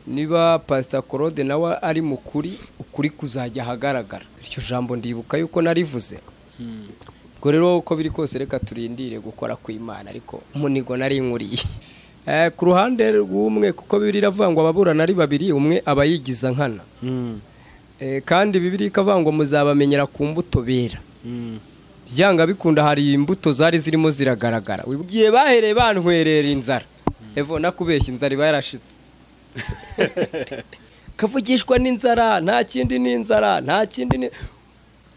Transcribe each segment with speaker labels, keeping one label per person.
Speaker 1: niba pasita claude nawe ari mu kuri ukuri kuzajya ahagaragara iryo jambo ndibuka yuko narivuze ubwo rero uko biri kose reka turindire gukora kw'imana ariko umunigo nari nkuriye ku ruhande rw'umwe kuko bibiri iravangwa ababurana ari babiri umwe aba yigiza nkana Eh, kandi bibiri ikavangwa muzabamenyera ku mbuto bera byanga bikunda hari imbuto zari zirimo ziragaragara igihe bahereye bantwerera inzara evo nakubeshya inzara iba yarashitse kavugishwa n'inzara nta kindi n'inzara nta kindi ni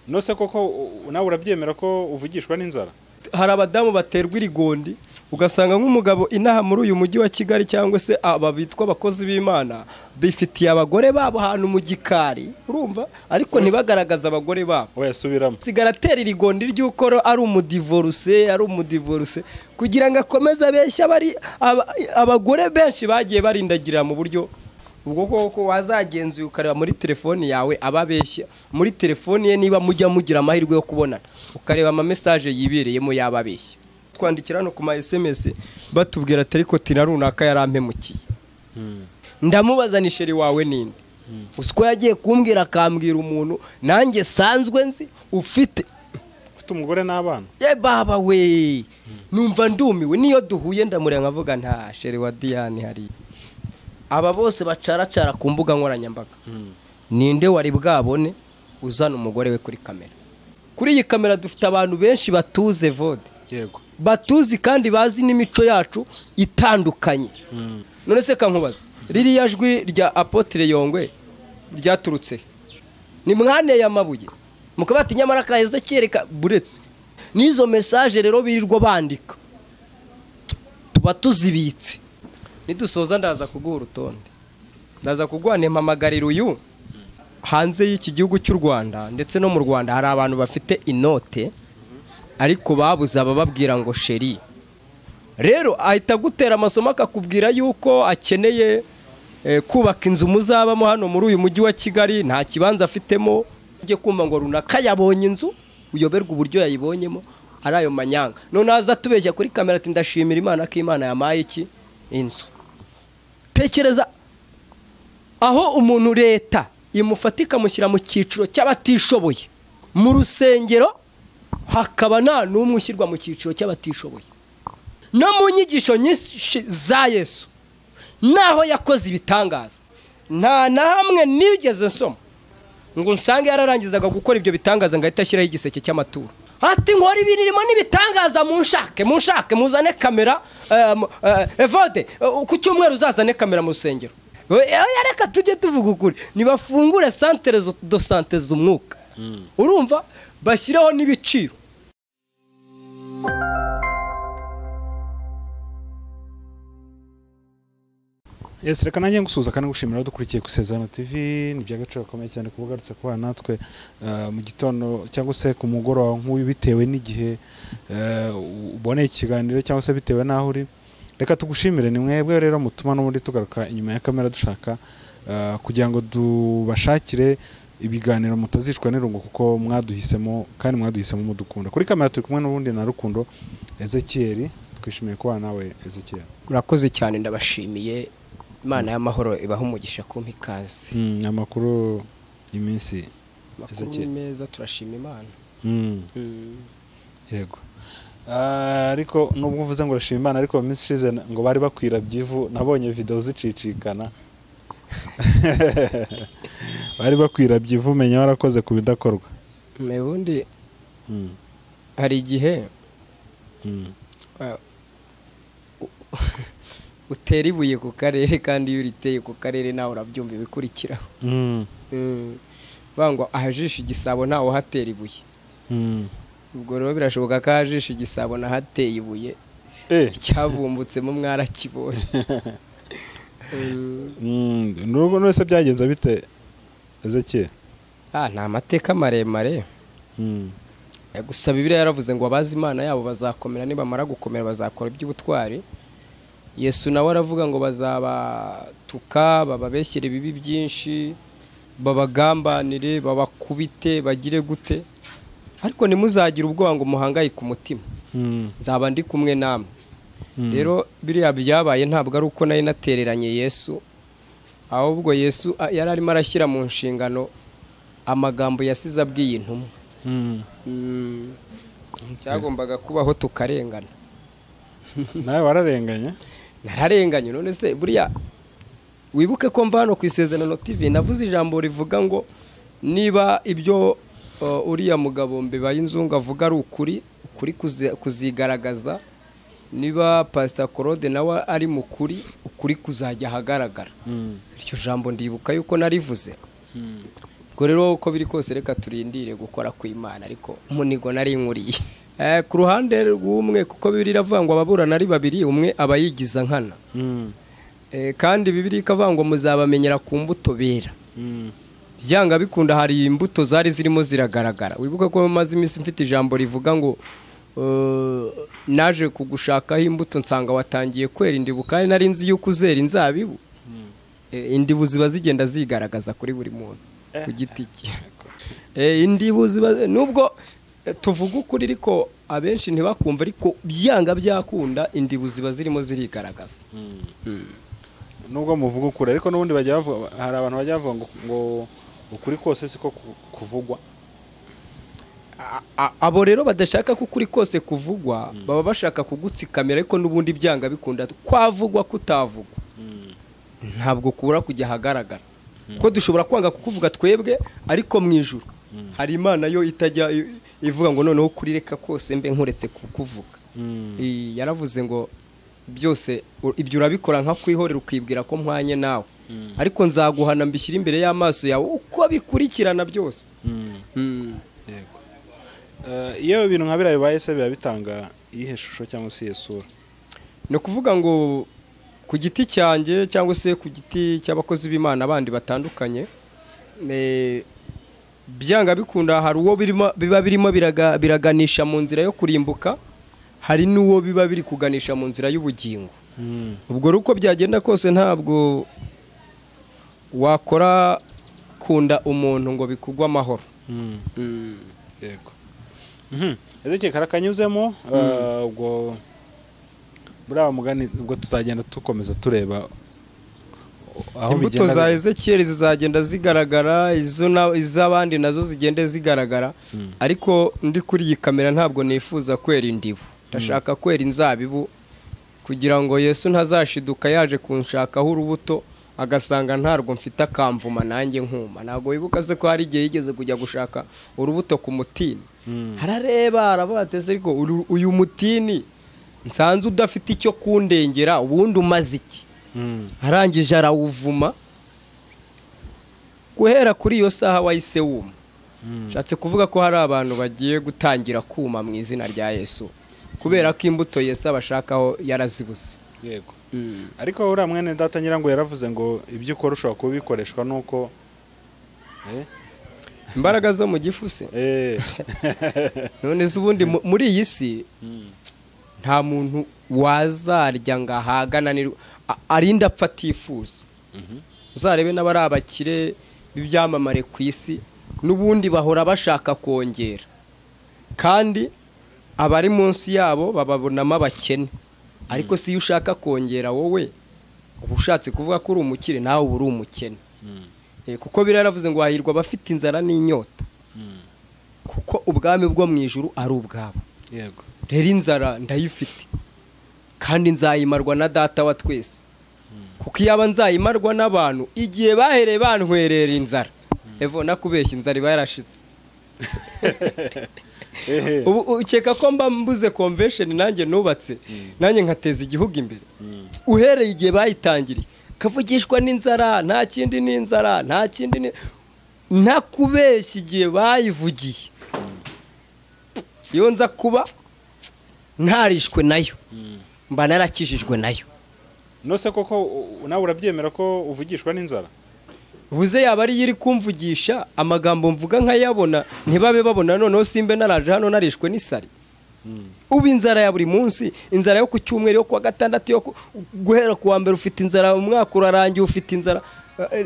Speaker 2: nose koko u- nawe urabyemera ko uvugishwa n'inzara
Speaker 1: hari abadamu baterwa irigondi ugasanga nk'umugabo inaha muri uyu mujyi wa kigali cyangwa se aba bitwa abakozi b'imana bifitiye abagore babo ahantu mu gikari urumva ariko ntibagaragaze abagore babo
Speaker 2: oya subiramo
Speaker 1: sigara atera irigondi ry'uko ari umudivoruse ari umudivoruse kugira ngo akomeze abeshye abari aba- abagore benshi bagiye barindagirira mu buryo ubwo koko wazagenzuye ukareba muri telefoni yawe ababeshya muri telefoni ye niba mujya mugira amahirwe yo kubonana ukareba amamesaje yibereyemo yababeshya twandikira hano ku ma sms batubwira ati ariko tira runaka yarampemukiye ndamubaza ni sheri wawe ninde uzi ko yagiye kumbwira akambwira umuntu nanjye sanzwe nzi ufite
Speaker 2: ufite umugore n'abana
Speaker 1: ye baba we numva ndumiwe niyo duhuye ndamureba nkavuga nta sheri wa diyane hariya aba bose bacaracara ku mbuga nkoranyambaga ninde wari bwabone uzana umugore we kuri kamera kuri iyi kamera dufite abantu benshi batuze vode
Speaker 2: yego
Speaker 1: batuzi kandi bazi n'imico yacu itandukanye none se kankubaza ririya jwi rya apotire yongwe ryaturutse he? ni mwaneye amabuye mukaba bati nyamara kaheze kereka buretse n'izo mesaje rero birirwa bandika tuba tuzibitse nidusoza ndaza kuguha urutonde ndaza kuguha mpamagarira uyu hanze y'iki gihugu cy'u rwanda ndetse no mu rwanda hari abantu bafite inote ariko babuze abababwira ngo sheri rero ahita agutera amasomo akakubwira yuko akeneye eh, kubaka inzu muzabamo hano muri uyu mujyi wa kigali nta kibanza afitemo ujye kumva ngo runaka yabonye inzu uyoberwa uburyo yayibonyemo ari ayo manyanga none aza atubeshya kuri kamera ati ndashimira imana ko imana yamaye iki inzu tekereza aho umuntu leta imufata ikamushyira mu cyiciro cy'abatishoboye mu rusengero hakaba nta n'umwe ushyirwa mu cyiciro cy'abatishoboye no mu nyigisho nyinshi za yesu naho yakoze ibitangaza nta na hamwe nigeze nsoma ngo nsange yararangizaga gukora ibyo bitangaza ngo ahite ashyiraho igiseke cy'amaturo ati nkora ibirimo n'ibitangaza munshake munshake muzane kamera eh, mu- eh, evode eh, ku cyumweru uzazane kamera mu rusengero We- eh, reka tujye tuvuga ukuri nibafungure santere zo- do sante z'umwuka urumva bashyireho n'ibiciro
Speaker 2: ese reka nanjye ngusuhuza kandi ngushimira dukurikiye ku isezerano tv ni iby'agaciro gakomeye cyane kuba ugarutse kubana natwe eh, mu gitondo cyangwa se ku mugoroba nk'uyu bitewe n'igihe eh, uboneye ikiganiro cyangwa se bitewe n'aho uri reka tugushimire ni mwebwe rero mutuma n'ubundi tugaruka inyuma ya kamera dushaka eh, kugira ngo tubashakire ibiganiro mutazicwa n'irungu kuko mwaduhisemo kandi mwaduhisemo mudukunda kuri kamera turi kumwe n'ubundi na rukundo ezekiyeri twishimiye kubana nawe ezekiyeri
Speaker 1: murakoze cyane ndabashimiye imana y'amahoro ibaha umugisha kumpa ikaze
Speaker 2: Mm, amakuru iminsi
Speaker 1: amakuru
Speaker 2: Ezekiyeli.
Speaker 1: ni meza turashima imana
Speaker 2: Mm, yego Ah, ariko nubwo uvuze ngo urashima imana ariko mu minsi ishize n- ngo bari bakwira byivu nabonye videwo zicicikana bari bakwira byivu menya warakoze ku bidakorwa
Speaker 1: ubundi
Speaker 2: Mm,
Speaker 1: hari igihe
Speaker 2: mm.
Speaker 1: eh, u- utera ibuye ku karere kandi iyo uriteye ku karere nawe urabyumva ibikurikiraho
Speaker 2: Mm,
Speaker 1: Mm. bavuga ngo ahajisha igisabo ntawe uhatera ibuye
Speaker 2: mm.
Speaker 1: ubwo rero birashoboka ko ahajisha igisabo nahateye ibuye
Speaker 2: Eh,
Speaker 1: icyavumbutse mu mwarakibonye Mm.
Speaker 2: mm, nubwo none se byagenze bite ezekiyeli
Speaker 1: Ah, ni amateka maremare
Speaker 2: Mm,
Speaker 1: Eh, gusa bibiliya yaravuze ngo abazi imana yabo bazakomera nibamara gukomera bazakora iby'ubutwari yesu nawe aravuga ngo bazabatuka bababeshyere ibibi byinshi babagambanire babakubite bagire gute ariko ntimuzagire ubwoba ngo muhangayike umutima
Speaker 2: mm,
Speaker 1: nzaba ndi kumwe namwe
Speaker 2: mm.
Speaker 1: rero biriya byabaye ntabwo ari uko nari natereranye yesu ahubwo yesu a- yari arimo arashyira mu nshingano amagambo yasize abwiye intumwa
Speaker 2: Mm.
Speaker 1: Mm, cyagombaga kubaho tukarengana
Speaker 2: nawe wararenganye
Speaker 1: nararenganye none se buriya wibuke ko mva hano ku isezerano tv navuze ijambo rivuga ngo niba ibyo uh, uriya mugabo mbibaye inzungu avuga ari ukuri ukuri kuzi- kuzigaragaza niba pasita claude nawe ari mu kuri ukuri kuzajya ahagaragara
Speaker 2: Mm.
Speaker 1: iryo jambo ndibuka yuko narivuze
Speaker 2: Mm.
Speaker 1: ubwo rero uko biri kose reka turindire gukora kw'imana ariko umunigo nari nkuriye Eh, ku ruhande rw'umwe kuko bibiri iravuga ngo ababurana ari babiri umwe aba yigiza nkana
Speaker 2: Mm.
Speaker 1: Eh, kandi bibiri ikavuga ngo muzabamenyera ku mbuto bera
Speaker 2: Mm.
Speaker 1: byanga bikunda hari imbuto zari zirimo ziragaragara wibuka ko maze iminsi mfite ijambo rivuga ngo eh, naje kugushakaho imbuto nsanga watangiye kwera indibu kandi nari nzi yuko uzera inzabibu Eh, indibu ziba zigenda zigaragaza kuri buri muntu ku giti cye Eh, indibu ziba nubwo eh, tuvuga ukuri ariko abenshi ntibakumva ariko byanga byakunda indibu ziba zirimo zirigaragaza
Speaker 2: nubwo muvuga ukuri ariko n'ubundi bajya bavuga hari abantu bajya bavuga ngo, ngo ukuri kose siko ku- kuvugwa
Speaker 1: A- a- abo rero badashaka ko ukuri kose kuvugwa baba bashaka kugutsikamira ariko n'ubundi byanga bikunda kwavugwa kutavugwa ntabwo kubura kujya ahagaragara ko dushobora kwanga kukuvuga twebwe ariko mu ijuru hari imana yo itajya i- ivuga ngo noneho kurireka kose mbe nkuretse kukuvuga
Speaker 2: Mm.
Speaker 1: I- yaravuze ngo byose u- ibyo urabikora nka kwihorera ukibwira ko mpwanye nawe ariko nzaguhana mbishyire imbere y'amaso yawe uko bikurikirana byose
Speaker 2: Mm.
Speaker 1: Mm.
Speaker 2: yego Eh, iyo ibintu nka biriya bibaye se biba bitanga iyihe shusho cyangwa se iyihe sura
Speaker 1: ni ukuvuga ngo ku giti cyanjye cyangwa se ku giti cy'abakozi b'imana bandi batandukanye eh, byanga bikunda hari uwo birimo- biba birimo biraga- biraganisha mu nzira yo kurimbuka hari n'uwo biba biri kuganisha mu nzira y'ubugingo
Speaker 2: Mm.
Speaker 1: ubwo rero uko byagenda kose ntabwo wakora kunda umuntu ngo bikugwe amahoro
Speaker 2: Mm. yego ezekeye karakanyuzemo eh, ubwo buriya mugani ubwo tuzagenda dukomeza tureba aho
Speaker 1: imbuto
Speaker 2: bigenda
Speaker 1: za
Speaker 2: bi-
Speaker 1: ezekiyeli zizagenda zigaragara izo na- iz'abandi nazo zigende zigaragara ariko ndi kuri iyi kamera ntabwo nifuza kwera indibu ndashaka kwera inzabibu kugira ngo yesu ntazashiduka yaje kunshakaho urubuto agasanga ntarwo mfite akamvuma nanjye nkuma ntabwo wibuka se ko hari igihe yigeze kujya gushaka urubuto ku mutini
Speaker 2: Mm.
Speaker 1: harareba arabateze ariko uru- uyu mutini nsanze udafite icyo kundengera ubundi umaze iki
Speaker 2: Mm.
Speaker 1: arangije arawuvuma guhera kuri iyo saha wahise wuma
Speaker 2: Mm.
Speaker 1: nshatse kuvuga ko hari abantu bagiye gutangira kuma mu izina rya yesu kubera ko imbuto yesu abashakaho yarazibuze
Speaker 2: yego ariko uriya mwene data nyirango yaravuze ngo ibyo ukora ushobora kuba bikoreshwa nuko Eh?
Speaker 1: imbaraga zo mu gifu se
Speaker 2: Eh.
Speaker 1: none se ubundi mu- muri iyi si
Speaker 2: Mm.
Speaker 1: nta muntu wazarya ngo ahagananirwe a- arinde apfa atifuza
Speaker 2: Mhm.
Speaker 1: uzarebe n'abari abakire b'ibyamamare ku isi n'ubundi bahora bashaka kongera kandi abari munsi yabo bababonamo abakene ariko si iyo ushaka kongera wowe uba ushatse kuvuga ko uri umukire nawe uba uri umukene
Speaker 2: Mm.
Speaker 1: Eh, kuko biriya yaravuze ngo hahirwa abafite inzara n'inyota
Speaker 2: Mm.
Speaker 1: kuko ubwami bwo mu ijuru ari ubwabo
Speaker 2: yego
Speaker 1: rero inzara ndayifite kandi nzayimarwa na data wa twese kuko iyo aba nzayimarwa n'abantu igihe bahereye bantwerera inzara evo nakubeshya inzara iba yarashize
Speaker 2: Ehe.
Speaker 1: ubu ukeka ko mba mbuze convention nanjye nubatse nanjye nkateza igihugu imbere
Speaker 2: Mm.
Speaker 1: uhereye igihe bayitangiriye kavugishwa n'inzara nta kindi n'inzara nta kindi ni ntakubeshya igihe bayivugiye iyo nza kuba ntarishwe nayo
Speaker 2: Mm.
Speaker 1: mba narakijijwe nayo
Speaker 2: nose koko u- nawe urabyemera ko uvugishwa n'inzara
Speaker 1: buze yaba ariyo iri kumvugisha amagambo mvuga nkayabona ntibabe babona noneho simbe naraje hano narishwe n'isari
Speaker 2: Mm.
Speaker 1: ubu inzara ya buri munsi inzara yo ku cyumweru yo ku wa gatandatu yo ku- guhera ku wa mbere ufite inzara umwaka urarangiye ufite inzara Eh, eh,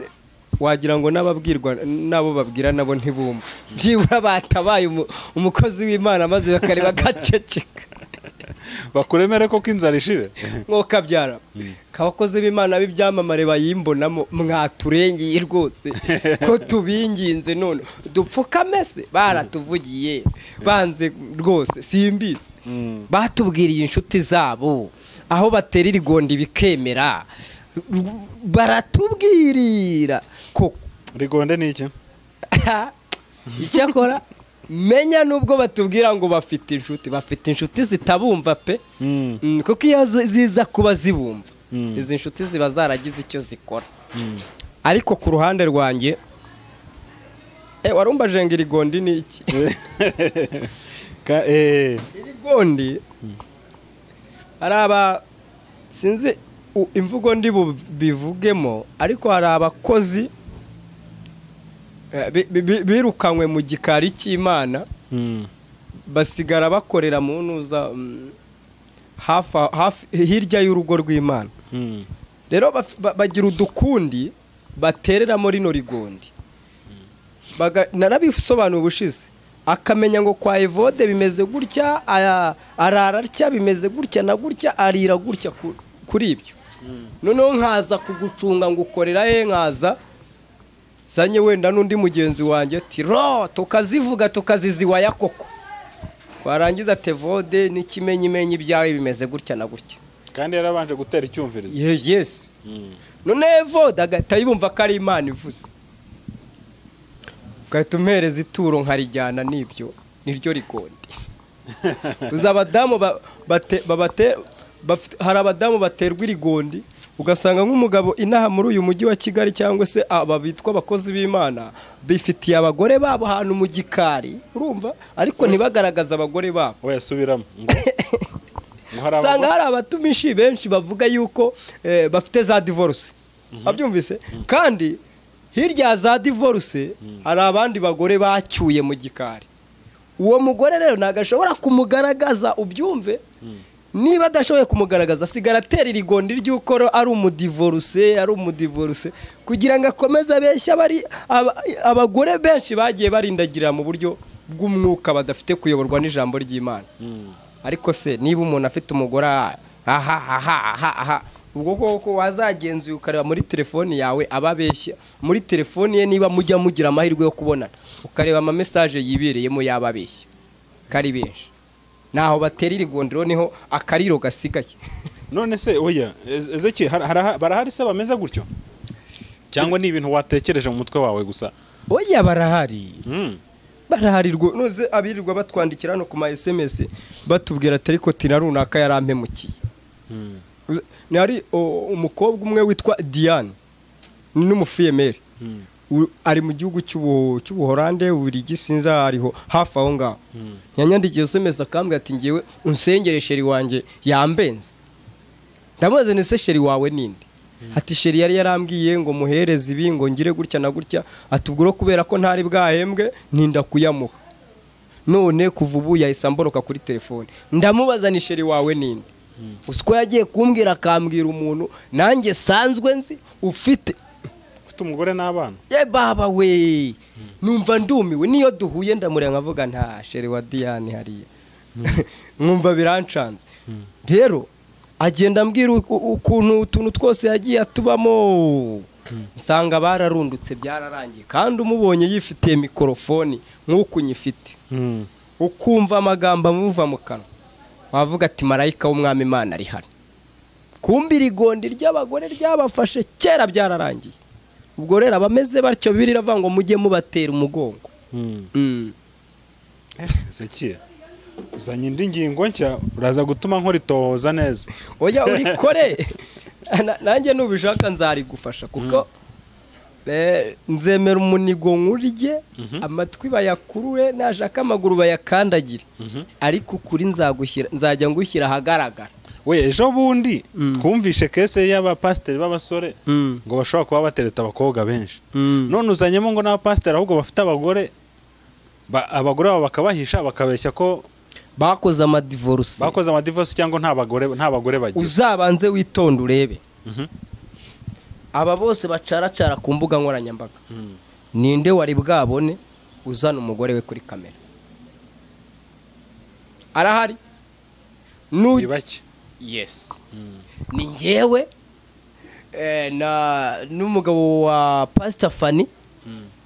Speaker 1: wagira ngo n'ababwirwa n'abo babwira nabo ntibumva byibura batabaye umu- umukozi w'imana maze bakareba gaceceka
Speaker 2: bakuremere koko inzara ishire
Speaker 1: mwokabyara abakozi b'imana b'ibyamamare bayimbonamo mwaturengeye rwose ko tubinginze none dupfukame se baratuvugiye banze rwose simbizi batubwiriye inshuti zabo aho batera irigonda bikemera baratubwirira koko
Speaker 2: rigonde ni iki
Speaker 1: icyakora menya nubwo batubwira ngo bafite inshuti bafite inshuti zitabumva pe
Speaker 2: Mm.
Speaker 1: Mm, kuko iyo zi- ziza kuba zibumva
Speaker 2: Mm.
Speaker 1: izi nshuti ziba zaragize icyo zikora ariko ku ruhande rwanjye eh, warumbaje ngo irigondi ni iki
Speaker 2: Ka- eh,
Speaker 1: irigondi hari aba sinzi u- imvugo ndi bu- bivugemo ariko hari abakozi eh, bi- bi- bi- birukanywe mu gikari cy'imana
Speaker 2: mm.
Speaker 1: basigara bakorera mu ntuza mm, hafi aho- hafi- hirya y'urugo rw'imana
Speaker 2: Mm.
Speaker 1: rero baf- ba- bagira udukundi batereramo rino rigondi Baga- narabisobanuye ubushize akamenya ngo kwa evode bimeze gutya aya- arara atya bimeze gutya na gutya arira gutya ku- kuri ibyo noneho nkaza kugucunga ngo ukorera he nkaza sanye wenda n'undi mugenzi wanjye ati ro tukazivuga tukaziziwaya koko warangiza tevode n'ikimenyimenyi ibyawe bimeze gutya na gutya
Speaker 2: kandi yarabanje gutera icyumvirizo
Speaker 1: Ye- yesi
Speaker 2: Mm.
Speaker 1: none evode agahita yumva ko ari imana ivuze ugahita umpereza ituro nkarijyana n'ibyo niryo rigondi uzi abadamu ba- bate- babate- bafite- hari abadamu baterwa irigondi ugasanga nk'umugabo inaha muri uyu mujyi wa kigali cyangwa se aba bitwa abakozi b'imana bifitiye abagore babo ahantu mu gikari urumva ariko ntibagaragaze abagore babo
Speaker 2: we yasubiramo ngo ngo hari
Speaker 1: usanga
Speaker 2: abagore-
Speaker 1: hari abatumishi benshi bavuga yuko eh, bafite za divorce abyumvise kandi hirya ya za divorce hari abandi bagore bacyuye mu gikari uwo mugore rero ntabwo ashobora kumugaragaza ubyumve niba adashoboye kumugaragaza asigara atera irigondi ry'uko ari umudivorce ari umudivorce kugira ngo akomeze abeshye abari aba- abagore benshi bagiye barindagirira mu buryo bw'umwuka badafite kuyoborwa n'ijambo ry'imana
Speaker 2: Mm.
Speaker 1: ariko se niba umuntu afite umugore aha aha aha aha aha ubwo koko wazagenzuye ukareba muri telefoni yawe aba abeshya muri telefoni ye niba mujya mugira amahirwe yo kubonana ukareba ama message yibereyemo yaba abeshya kari benshi naho batera irigondero niho akariro gasigaye
Speaker 2: none se oya eze- ezeki har- haraha- barahari se bameze gutyo cyangwa ni ibintu watekereje mu mutwe wawe gusa
Speaker 1: oya barahari
Speaker 2: Mm.
Speaker 1: baraharirwa noze abirirwa batwandikira hano ku ma SMS batubwira ati ariko tira runaka yarampemukiye
Speaker 2: Mm.
Speaker 1: ni hari o, umukobwa umwe witwa Diane ni n'umufiyemeri
Speaker 2: Mm.
Speaker 1: U- ari mu gihugu cy'ubu- cy'ubuhorande uburigi sinzi aho ariho hafi aho ngaho yanyandikiye SMS akambwira ati ngewe unsengere sheri wanjye yambenze ndamubaza ni se sheri wawe ninde ati sheri yari yarambwiye ngo muhereze ibi ngo ngire gutya na gutya ati ubwo rero kubera ko ntari bwahembwe ninda kuyamuha none kuva ubu yahise amboroka kuri telefone ndamubaza ni sheri wawe ninde uzi ko yagiye kumbwira akambwira umuntu nanjye sanzwe nzi ufite
Speaker 2: ufite umugore n'abana
Speaker 1: ye baba we numva ndumiwe niyo duhuye ndamureba nkavuga nta sheri wa diyane hariya nkumva birancanze rero agenda ambwira uku- ukuntu utuntu twose yagiye atubamo nsanga bararundutse byararangiye kandi umubonye yifitiye mikorofoni nk'uku nyifite
Speaker 2: Mm.
Speaker 1: ukumva amagambo amuva mu kanwa wavuga ati marayika w'umwami imana ari hano kumbi irigondi ry'abagore ryabafashe kera byararangiye ubwo rero abameze batyo bibiri iravuga ngo mujye mubatera umugongo
Speaker 2: Mm.
Speaker 1: Mm.
Speaker 2: ezeki uzanye indi ngingo nshya uraza gutuma nkoritohoza neza
Speaker 1: oya urikore Na- nanjye nubishaka nzarigufasha kuko eh, nzemera umunigo nkurye amatwi bayakurure nashaka amaguru bayakandagire ariko ukuri nzagushyira- nzajya ngushyira ahagaragara
Speaker 2: we ejo bundi
Speaker 1: Mm.
Speaker 2: twumvishe kese y'abapasiteri b'abasore
Speaker 1: Mm.
Speaker 2: ngo bashobora kuba batereta abakobwa benshi
Speaker 1: Mm.
Speaker 2: none uzanyemo ngo n'abapasiteri ahubwo bafite abagore ba- abagore babo bakabahisha bakabeshya ko
Speaker 1: bakoze amadivoruse
Speaker 2: bakoze amadivosi cyangwa nta bagore nta bagore bagize
Speaker 1: uzabanze witonde urebe
Speaker 2: Mhm.
Speaker 1: aba bose bacaracara ku mbuga nkoranyambaga
Speaker 2: Mm.
Speaker 1: ninde wari bwabone uzana umugore we kuri kamera arahari
Speaker 2: ni bake
Speaker 1: yes ni ngewe eh, na n'umugabo wa pasita fani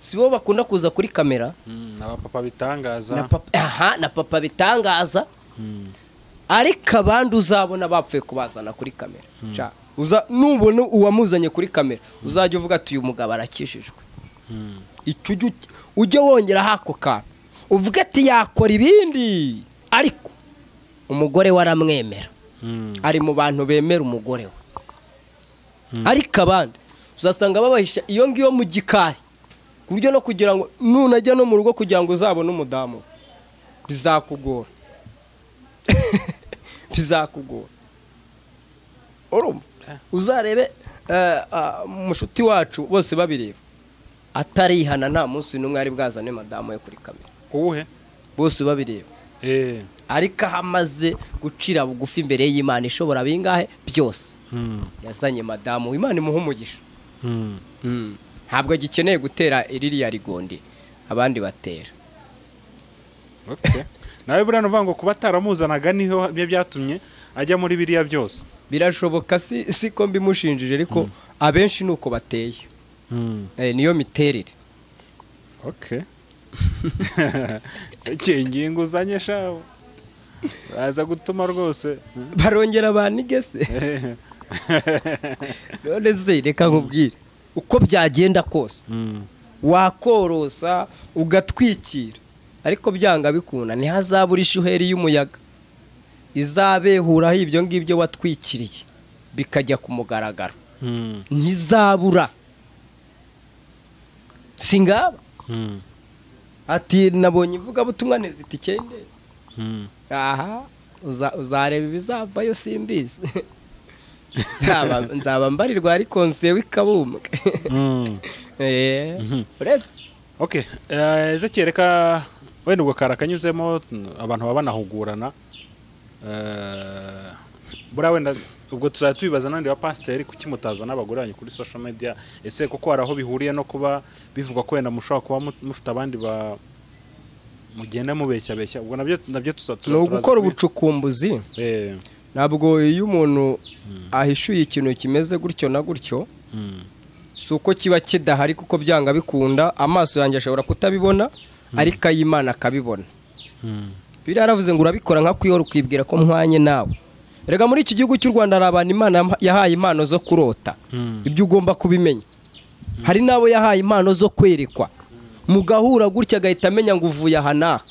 Speaker 1: si bo bakunda kuza kuri kamera
Speaker 2: Mm, abapapa bitangaza
Speaker 1: na papa aha na papa bitangaza ariko abandi uzabona bapfuye kubazana kuri kamera Sha, uza nubona uwamuzanye kuri kamera uzajya uvuga ati uyu mugabo arakijijwe
Speaker 2: Mm.
Speaker 1: icyo ujye uki- ujye wongera ako kantu uvuge ati yakora ibindi ariko umugore we aramwemera
Speaker 2: Mm.
Speaker 1: ari mu bantu bemera umugore we ariko abandi uzasanga babahisha iyo ngiyo mu gikari ku buryo no kugira ngo nunajya no mu rugo kugira ngo uzabone umudamu we, bizakugora bizakugora urumva uzarebe eh, ah, mushuti wacu bose babireba atarihana nta munsi n'umwe ari bwazane madamu we kuri kamera
Speaker 2: uwuhe
Speaker 1: bose babireba
Speaker 2: eh
Speaker 1: ariko aho amaze gucira bugufi imbere y'imana ishobora bingahe byose
Speaker 2: Mm.
Speaker 1: yazanye madamu imana imuha umugisha
Speaker 2: Mm.
Speaker 1: ntabwo gikeneye gutera iririya rigondi abandi batera
Speaker 2: Okay. nawe buriya nuvuga ngo kuba ataramuzanaga niho bye byatumye ajya muri biriya byose
Speaker 1: birashoboka si si ko mbimushinjije ariko abenshi ni uko bateye Eh, niyo miterere
Speaker 2: okay sekeye ingingo uzanye shawe baza gutuma rwose
Speaker 1: barongera banige se none se reka nkubwire uko byagenda kose wakorosa ugatwikira ariko byanga bikunda ntihazabura ishuheri y'umuyaga izabehuraho ibyo ngibyo watwikiriye bikajya ku mugaragaro ntizabura si ngaba ati nabonye ivugabutumwa ntizita icyende aha uza- uzareba ibizavayo simbizi Nzaba- nzaba mbarirwa ariko nsewe ikabumbwe Eh,
Speaker 2: Mhm.
Speaker 1: uretse
Speaker 2: okay eh, Ezekiel reka wenda ubwo kari akanyuzemo n- abantu baba banahugurana Eh, buriya wenda ubwo tuzajya tubibaza n'abandi bapasiteri kuki mutazana abagore banyu kuri social media ese koko hari aho bihuriye no kuba bivugwa ko wenda mushobora kuba mu- mufite abandi ba mugenda mubeshyabeshya ubwo nabyo nabyo tuza
Speaker 1: ni ugukora ubucukumbuzi ntabwo iyo umuntu ahishuye ikintu kimeze gutyo na gutyo si uko kiba kidahari kuko byanga bikunda amaso yanjye ashobora kutabibona ariko ay'imana akabibona biriya yaravuze ngo urabikora nka kuyora ukibwira ko muhanye nawe rega muri iki gihugu cy'u rwanda hari abantu imana yamha- yahaye impano zo kurota ibyo ugomba kubimenya hari n'abo yahaye impano zo kwerekwa mugahura gutya agahita amenya ngo uvuye aha n'aha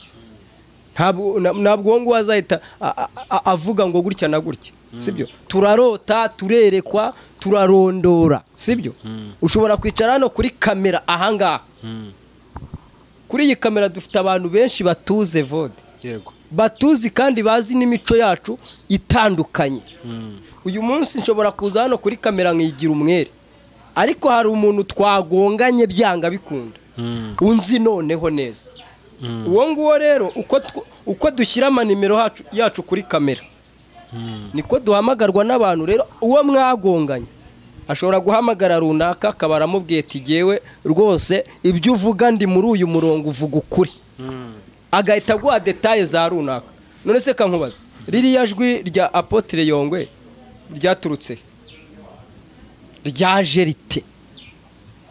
Speaker 1: ntabwo na- ntabwo uwo nguwo azahita a- a- a- avuga ngo gutya na gutya sibyo turarota turerekwa turarondora sibyo ushobora kwicara hano kuri kamera ahangaha kuri iyi kamera dufite abantu benshi batuze vode
Speaker 2: yego
Speaker 1: batuzi kandi bazi n'imico yacu itandukanye uyu munsi nshobora kuza hano kuri kamera nkigira umwere ariko hari umuntu twagonganye byanga bikunda unzi noneho neza uwo nguwo rero uko tw- uko dushyira amanimero hacu- yacu kuri kamera niko duhamagarwa n'abantu rero uwo mwagonganye ashobora guhamagara runaka akaba aramubwiye ati "Jyewe rwose ibyo uvuga ndi muri uyu murongo uvuga ukuri agahita aguha detaye za runaka none se kankubaza ririya jwi rya apotire yongwe ryaturutse he? ryaje rite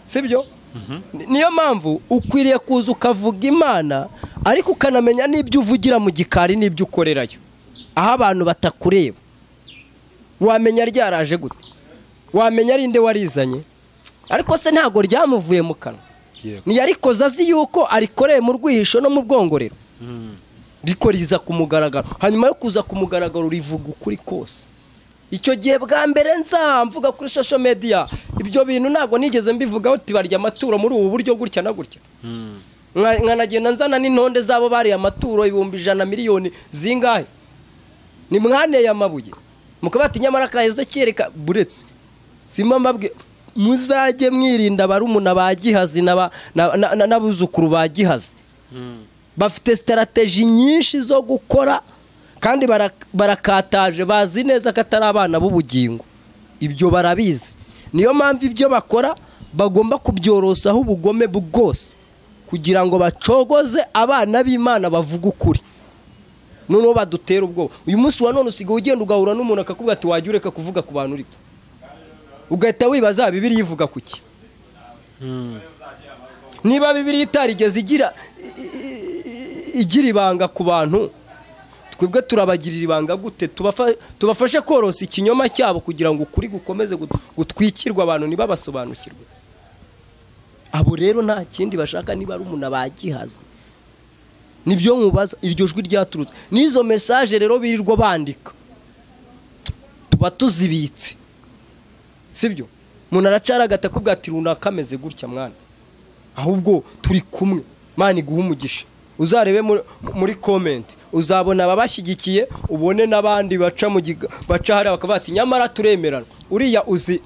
Speaker 1: sibyo Ni- niyo mpamvu ukwiriye kuza ukavuga imana ariko ukanamenya n'ibyo uvugira mu gikari n'ibyo ukorerayo aho abantu batakureba wamenya ryaraje gute wamenya ari nde warizanye ariko se ntabwo ryamuvuye mu kanwa
Speaker 2: yego
Speaker 1: ntiyarikoze azi yuko arikoreye mu rwihisho no mu bwongorero riko riza ku mugaragaro hanyuma yo kuza ku mugaragaro rivuga ukuri kose icyo gihe bwa mbere nzamvuga kuri social media ibyo bintu ntabwo nigeze mbivugaho tibarya amaturo muri ubu buryo gutya na gutya Nka- nkanagenda nzana n'intonde z'abo bariye amaturo ibihumbi ijana miliyoni zingahe ni mwaneye amabuye mukaba ati nyamara kaheze kereka buretse simba mbabwe muzajye mwirinda barumuna ba gihazi n'aba- na- na- na- n'abuzukuru ba gihazi bafite sitarateji nyinshi zo gukora kandi bara- barakataje bazi neza ko atari abana b'ubugingo ibyo barabizi niyo mpamvu ibyo bakora bagomba kubyorosaho ubugome bwose kugira ngo bacogoze abana b'imana bavuge ukuri noneho badutera ubwoba uyu munsi wa none usigaye ugenda ugahura n'umuntu akakubwira ati wajya ureka kuvuga ku bantu uri ugahita wibaza bibiri yivuga ku ki niba bibiri itarigeze igira igira ibanga ku bantu twebwe turabagirira ibanga gute tubafashe korosa ikinyoma cyabo kugira ngo ukuri gukomeze gutwikirwe abantu ntibabasobanukirwe abo rero nta kindi bashaka niba ari umuntu abagihaze nibyo mubaza iryo jwi ryaturutse n'izo mesaje rero birirwa bandika tuba tuzibitse sibyo umuntu aracara agatakubwa ati runaka ameze gutya mwana ahubwo turi kumwe mwana iguha umugisha uzarebe muri komenti uzabona ababashyigikiye ubone n'abandi baca mu baca hariya bakavuga ati nyamara turemerana uriya uzi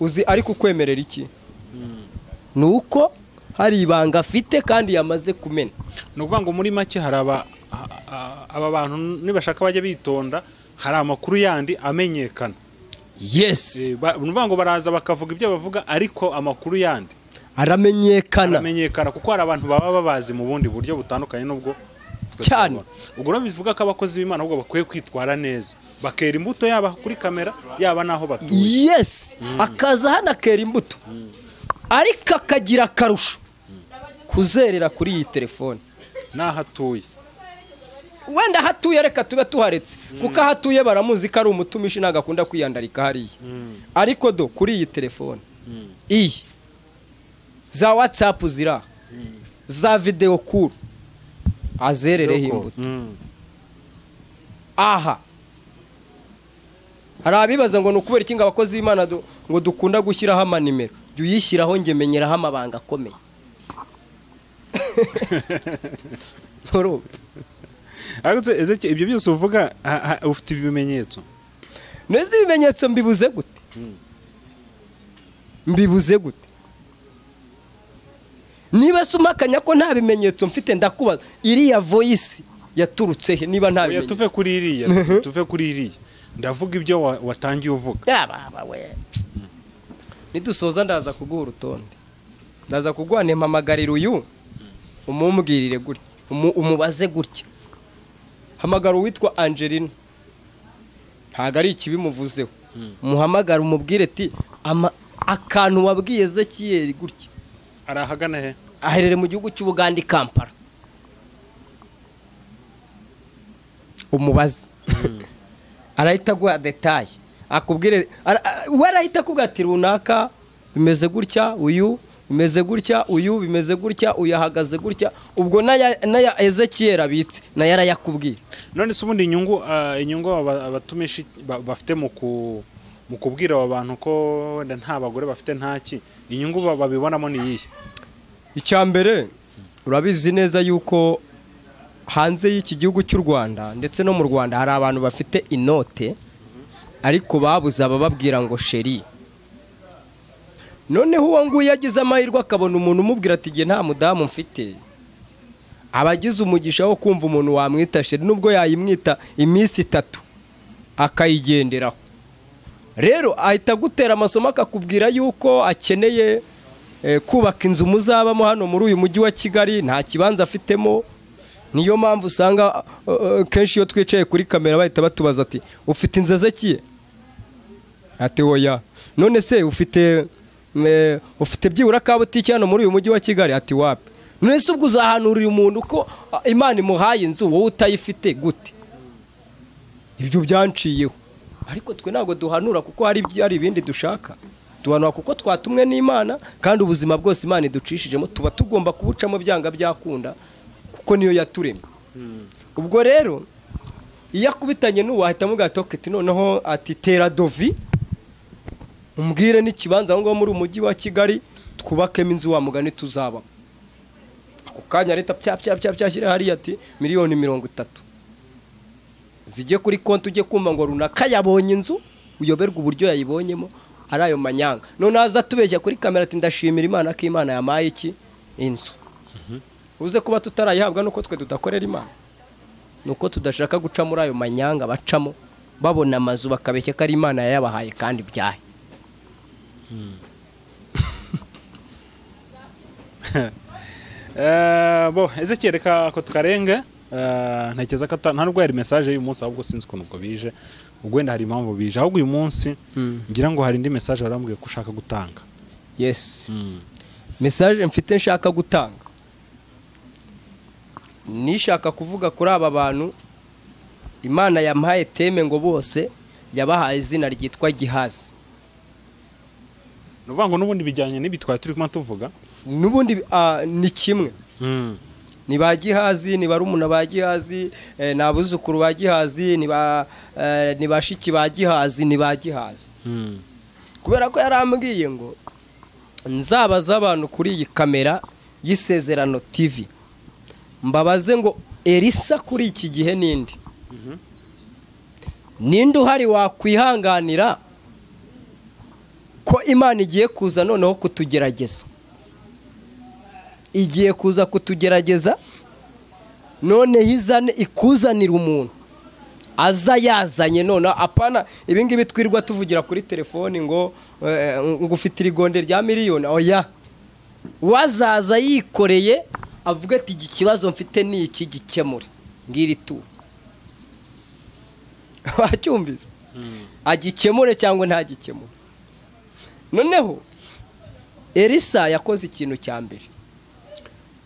Speaker 1: uzi ariko ukwemerera iki ni uko hari ibanga afite kandi yamaze kumena
Speaker 2: ni ukuvuga ngo muri make hari aba aba bantu nibashaka bajya bitonda hari amakuru yandi amenyekana
Speaker 1: yesi
Speaker 2: Eh, ba- ni ukuvuga ngo baraza bakavuga ibyo bavuga ariko amakuru yandi
Speaker 1: aramenyekana
Speaker 2: aramenyekana kuko hari abantu baba babazi mu bundi buryo butandukanye n'ubwo twe
Speaker 1: Cyane.
Speaker 2: tubabona. ubwo rero bivuga ko abakozi b'imana ahubwo bakwiye kwitwara neza bakera imbuto yaba kuri kamera yaba n'aho batuye
Speaker 1: yesi akaza hano akera imbuto ariko akagira akarusho kuzerera kuri iyi telefone
Speaker 2: n'aho atuye
Speaker 1: wenda hatuye reka tube tuharetse kuko ahatuye baramuzi ko ari umutumishi ntabwo akunda kwiyandarika hariya ariko do kuri iyi telefone iyi za watsapu ziri aha za videwo kuru azerereho imbuto
Speaker 2: Mm.
Speaker 1: aha hari abibaza ngo ni ukubera iki ngo abakozi b'imana du- ngo dukunda gushyiraho amanimero jya uyishyiraho njye menyeraho amabanga akomeye Urumva?
Speaker 2: ariko se- Ezekiel, ibyo byose uvuga ha- ha- ufite ibimenyetso
Speaker 1: neza ibimenyetso mbibuze gute mbibuze gute niba se umpakanya ko nta bimenyetso mfite ndakubaza iriya voyisi yaturutse he niba nta
Speaker 2: Oya, tuve
Speaker 1: bimenyetso
Speaker 2: kuri iriya tuve kuri iriya ndavuga ibyo wa- watangiye uvuga
Speaker 1: yaba aba we nidusoza ndaza kuguha urutonde ndaza kuguha mpamagarira uyu umumbwirire gutya umu- umubaze gutya hamagara uwitwa angelina ntabwo ari ikibi muvuzeho muhamagara umubwire ati "Ama- akantu wabwiye ezekiyeri gutya
Speaker 2: ari ahagana he
Speaker 1: aherere mu gihugu cy'ubugande i kampala umubaze arahita aguha detaye akubwire ara- a- we arahita akubwira ati runaka bimeze gutya uyu bimeze gutya uyu bimeze gutya uyu ahagaze gutya ubwo n'aya n'aya ezekiyeri abitse nayo arayakubwira
Speaker 2: none se ubundi inyungu ah, inyungu aba- abatumishi ba- bafite mu ku- mu kubwira aba bantu ko wenda nta bagore bafite ntaki inyungu ba- babibonamo ni iyihe
Speaker 1: icya mbere urabizi neza yuko hanze y'iki gihugu cy'u rwanda ndetse no mu rwanda hari abantu bafite inote ariko babuze abababwira ngo sheri noneho uwo nguwo agize amahirwe akabona umuntu umubwira ati igihe nta mudamu mfite aba agize umugisha wo kumva umuntu wamwita sheri nubwo yayimwita iminsi itatu akayigenderaho rero ahita agutera amasomo akakubwira yuko akeneye eh, kubaka inzu muzabamo hano muri uyu mujyi wa kigali nta kibanza afitemo niyo mpamvu usanga eh, eh, kenshi iyo twicaye kuri kamera bahita batubaza ati ufite inzu ezekiye ati oya none se ufite eh, ufite byibura ka butiki hano muri uyu mujyi wa kigali ati wapi none se ubwo uzahanurira umuntu ko ah, imana imuhaye inzu wowe utayifite gute ibyo byanciyeho ariko twe ntabwo duhanura kuko hari ibyo- hari ibindi dushaka duhanura kuko twatumwe n'imana kandi ubuzima bwose imana iducishijemo tuba tugomba kubucamo byanga byakunda kuko niyo yaturemye ubwo rero iyo akubitanye n'ubu ahita amubwira ati "Okay, ati noneho ati tera dovi umbwire n'ikibanza aho ngaho muri umujyi wa kigali twubakemo inzu wa mugani tuzaba ako kanya leta pya pya pya pya shyira hariya ati miliyoni mirongo itatu zijye kuri konti ujye kumva ngo runaka yabonye inzu uyoberwa uburyo yayibonyemo ari ayo manyanga noneho aza atubeshya kuri kamera ati ndashimira imana ko imana yamaye iki inzu uze kuba tutarayihabwa nuko twe tudakorera imana nuko tudashaka guca muri ayo manyanga bacamo babona amazu bakabeshya ko ari imana yayabahaye kandi byahe
Speaker 2: Eh, bo ezekiel reka ko tukarenge eh, ntekereza ko ata- nta nubwo yari mesaje y'uyu munsi ahubwo sinzi ukuntu ubwo bije ubwo wenda hari impamvu bije ahubwo uyu munsi ngira ngo hari indi mesaje barambwiye ko ushaka gutanga
Speaker 1: yesi mesaje mfite nshaka gutanga nishaka kuvuga kuri aba bantu imana yamuhaye teme ngo bose yabahaye izina ryitwa gihazi
Speaker 2: ni ukuvuga ngo n'ubundi bijyanye n'ibi twari turi kuma tuvuga
Speaker 1: n'ubundi ah, ni kimwe ni ba gihazi ni barumuna ba gihazi eh, ni abuzukuru ba gihazi ni ba eh, ni bashiki ba gihazi ni ba gihazi kubera ko yarambwiye ngo nzabaza abantu kuri iyi kamera y'isezerano TV mbabaze ngo Elisa kuri iki gihe nindi ninde uhari wakwihanganira ko imana igiye kuza noneho kutugerageza igiye kuza kutugerageza noneho izane ikuzanira umuntu aza yazanye noneho apana ibi ngibi twirirwa tuvugira kuri telefoni ngo eh, ngo ufite irigonde rya miliyoni oya wazaza yikoreye avuga ati iki kibazo mfite ni iki gikemure ngiri tu wacyumvise agikemure cyangwa ntagikemure noneho elisa yakoze ikintu cya mbere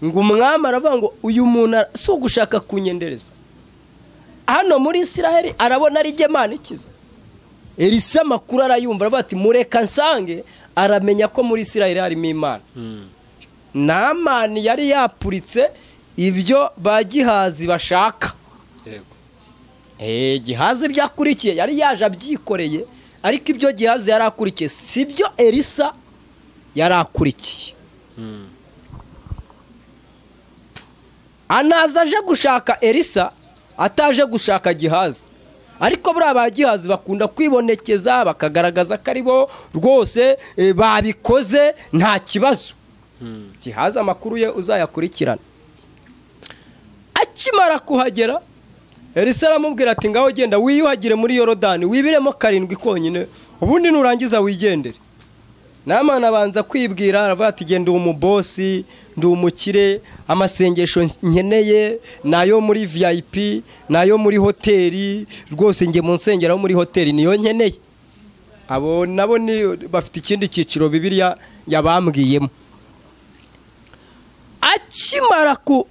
Speaker 1: ngo umwami aravuga ngo uyu muntu ara- si ugushaka kunyendereza hano muri israheli arabona ari jye imana ikiza elisa amakuru arayumva aravuga ati mureka nsange aramenya ko muri israheli harimo imana namani yari yapuritse ibyo ba gihazi bashaka
Speaker 2: yego
Speaker 1: Eh, gihazi ibyo akurikiye yari yaje abyikoreye ariko ibyo gihazi yari akurikiye si byo elisa yari akurikiye anaza aje gushaka elisa ataje gushaka gihazi ariko buriya ba gihazi bakunda kwibonekeza bakagaragaza ko ari bo rwose eh, babikoze nta kibazo gihazi amakuru ye uzayakurikirana akimara kuhagera elisa aramubwira ati ngaho genda wiyuhagire muri yorodani wibiremo karindwi konyine ubundi nurangiza wigendere namana abanza kwibwira aravuga ati genda uwo mubosi ndi umukire amasengesho nkeneye ni ayo muri vip ni ayo muri hoteli rwose njye mu nsengero muri hoteli niyo nkeneye abo nabo ni bafite ikindi cyiciro bibiliya yabambwiyemo akimara ku